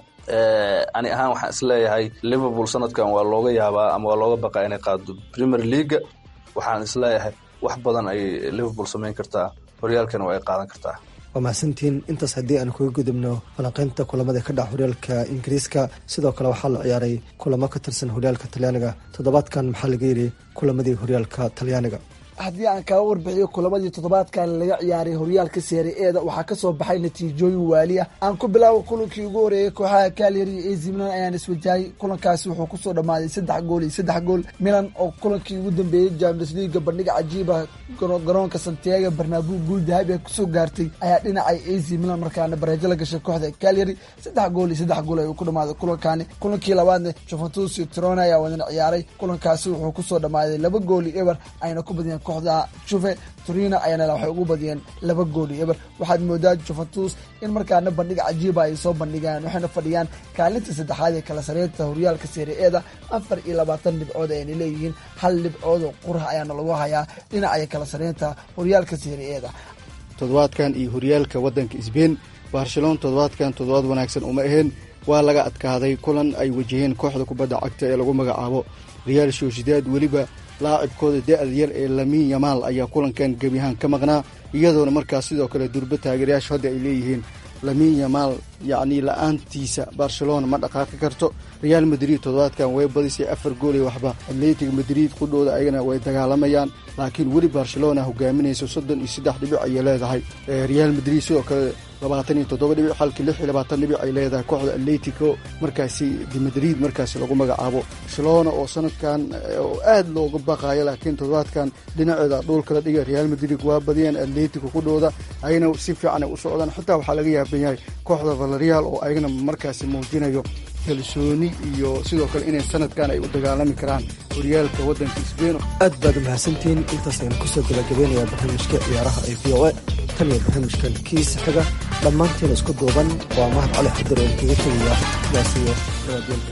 ani ahaan waxaan isleeyahay liverpool sanadkan waa looga yaabaa ama waa looga baqaa inay qaado premier leaga waxaan isleeyahay wax badan ay liverpool samayn kartaa horyaalkana waa ay qaadan kartaa
waa mahadsantiin intaas haddii aan kaga gudubno falanqeynta kulamada ka dhaca horyaalka ingiriiska sidoo kale waxaa la ciyaaray kulamo ka tirsan horyaalka talyaaniga toddobaadkan maxaa laga yidhi kulamadii horyaalka talyaaniga
haddii aan kaga warbixiyo kulamadii toddobaadkan laga ciyaaray horyaalka seeri eeda waxaa kasoo baxay natiijooyin waali ah aan ku bilaabo kulankii ugu horeeyey kooxaha kalyari iyo ac milan ayaan iswajahay kulankaasi wuxuu kusoo dhammaaday saddex gool iyo saddex gool milan oo kulankii ugu dambeeyey champions leaga bandhiga cajiiba garoonka santiago barnabu guul dahabi ah kusoo gaartay ayaa dhinacay ac milan markaana bareejo la gashay kooxda kalyari saddex gool iyo saddex gool ayuu ku dhammaaday kulankaani kulankii labaadna juventus iyo trona ayaa wadana ciyaaray kulankaasi wuxuu kusoo dhammaaday laba gool iyo eber ayna ku badiyeen kooxda juve turina ayana waxay ugu badiyeen laba gool iyo eber waxaad moodaa juventus in markaana bandhiga cajiiba ay soo bandhigaan waxayna fadhiyaan kaalinta saddexaad ee kala sareynta horyaalka seeri-eeda afar iyo labaatan dhibcood ayna leeyihiin hal dhibcood oo qurux ayaana lagu hayaa dhinacaya kala sareynta horyaalka seeri-eeda
toddobaadkan iyo horyaalka waddanka sbain barcelona toddobaadkan toddobaad wanaagsan uma ahayn waa laga adkaaday kulan ay wajaheen kooxda kubadda cagta ee lagu magacaabo real sociedad weliba laacibkooda da-da yar ee lamin yamaal ayaa kulankan gebiyahaan ka maqnaa iyadoona markaas sidoo kale durbo taageerayaashu hadda ay leeyihiin lamin yamaal yacnii la-aantiisa barcelona ma dhaqaaqi karto real madrid toddobaadkan way badisay afar gool iyo waxba atletic madrid qudhooda ayagana way dagaalamayaan laakiin weli barcelona hogaaminaysa soddon iyo saddex dhibic ayay leedahay real madrid sidoo kale labaatan iyo toddoba dhibic halkii lix iyo labaatan dhibic ay leedahay kooxda atletico markaasi de madrid markaasi lagu magacaabo barcelona oo sanadkan oo aada looga baqaayo laakiin toddobaadkan dhinaceeda dhuul kala dhiga real madrid waa badiyeen atletico qudhooda ayagana si fiican ay u socdaan xitaa waxaa laga yaaban yahay kooxda valerial oo ayagana markaasi muujinayo kalsooni iyo sidoo kale inay sanadkan ay u dagaalami karaan horyaalka waddanka sbain
aad baad u mahadsantihiin intaas ayaan kusoo gabagabeynayaa barnaamijka ciyaaraha ee v o a tan iyo barnaamijkan kiisa xiga dhammaantiina isku duuban waa mahad cali xadir oo kaga tegaya sidaas iyo nabadgelka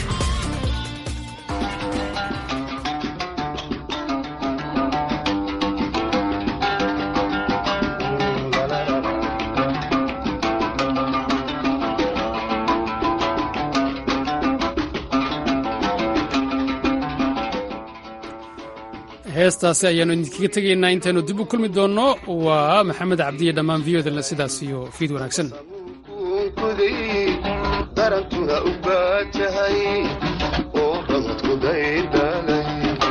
heestaasi ayaanu idinkaga tegaynaa intaynu dib u kulmi doonno waa maxamed cabdiye dhammaan viyodalna sidaas iyo fiid wanaagsan
darantuna u baajahay oo ramadku daydhalay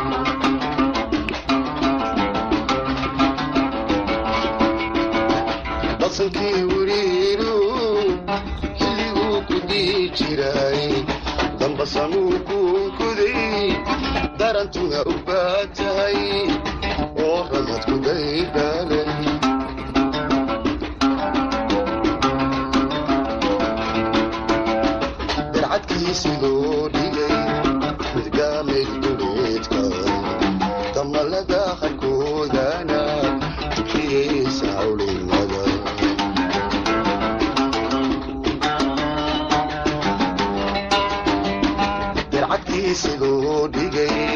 dasankii wiriiru xilliguu ku dii jiray dambasanuu kuunkuday darantuna u baajahay oo ramadku daydhalay darcadkiisigoo dhigay midgaamay duleedka damalada qarkoodana tukiyeysa hawlinada darcadkiisigoo dhigay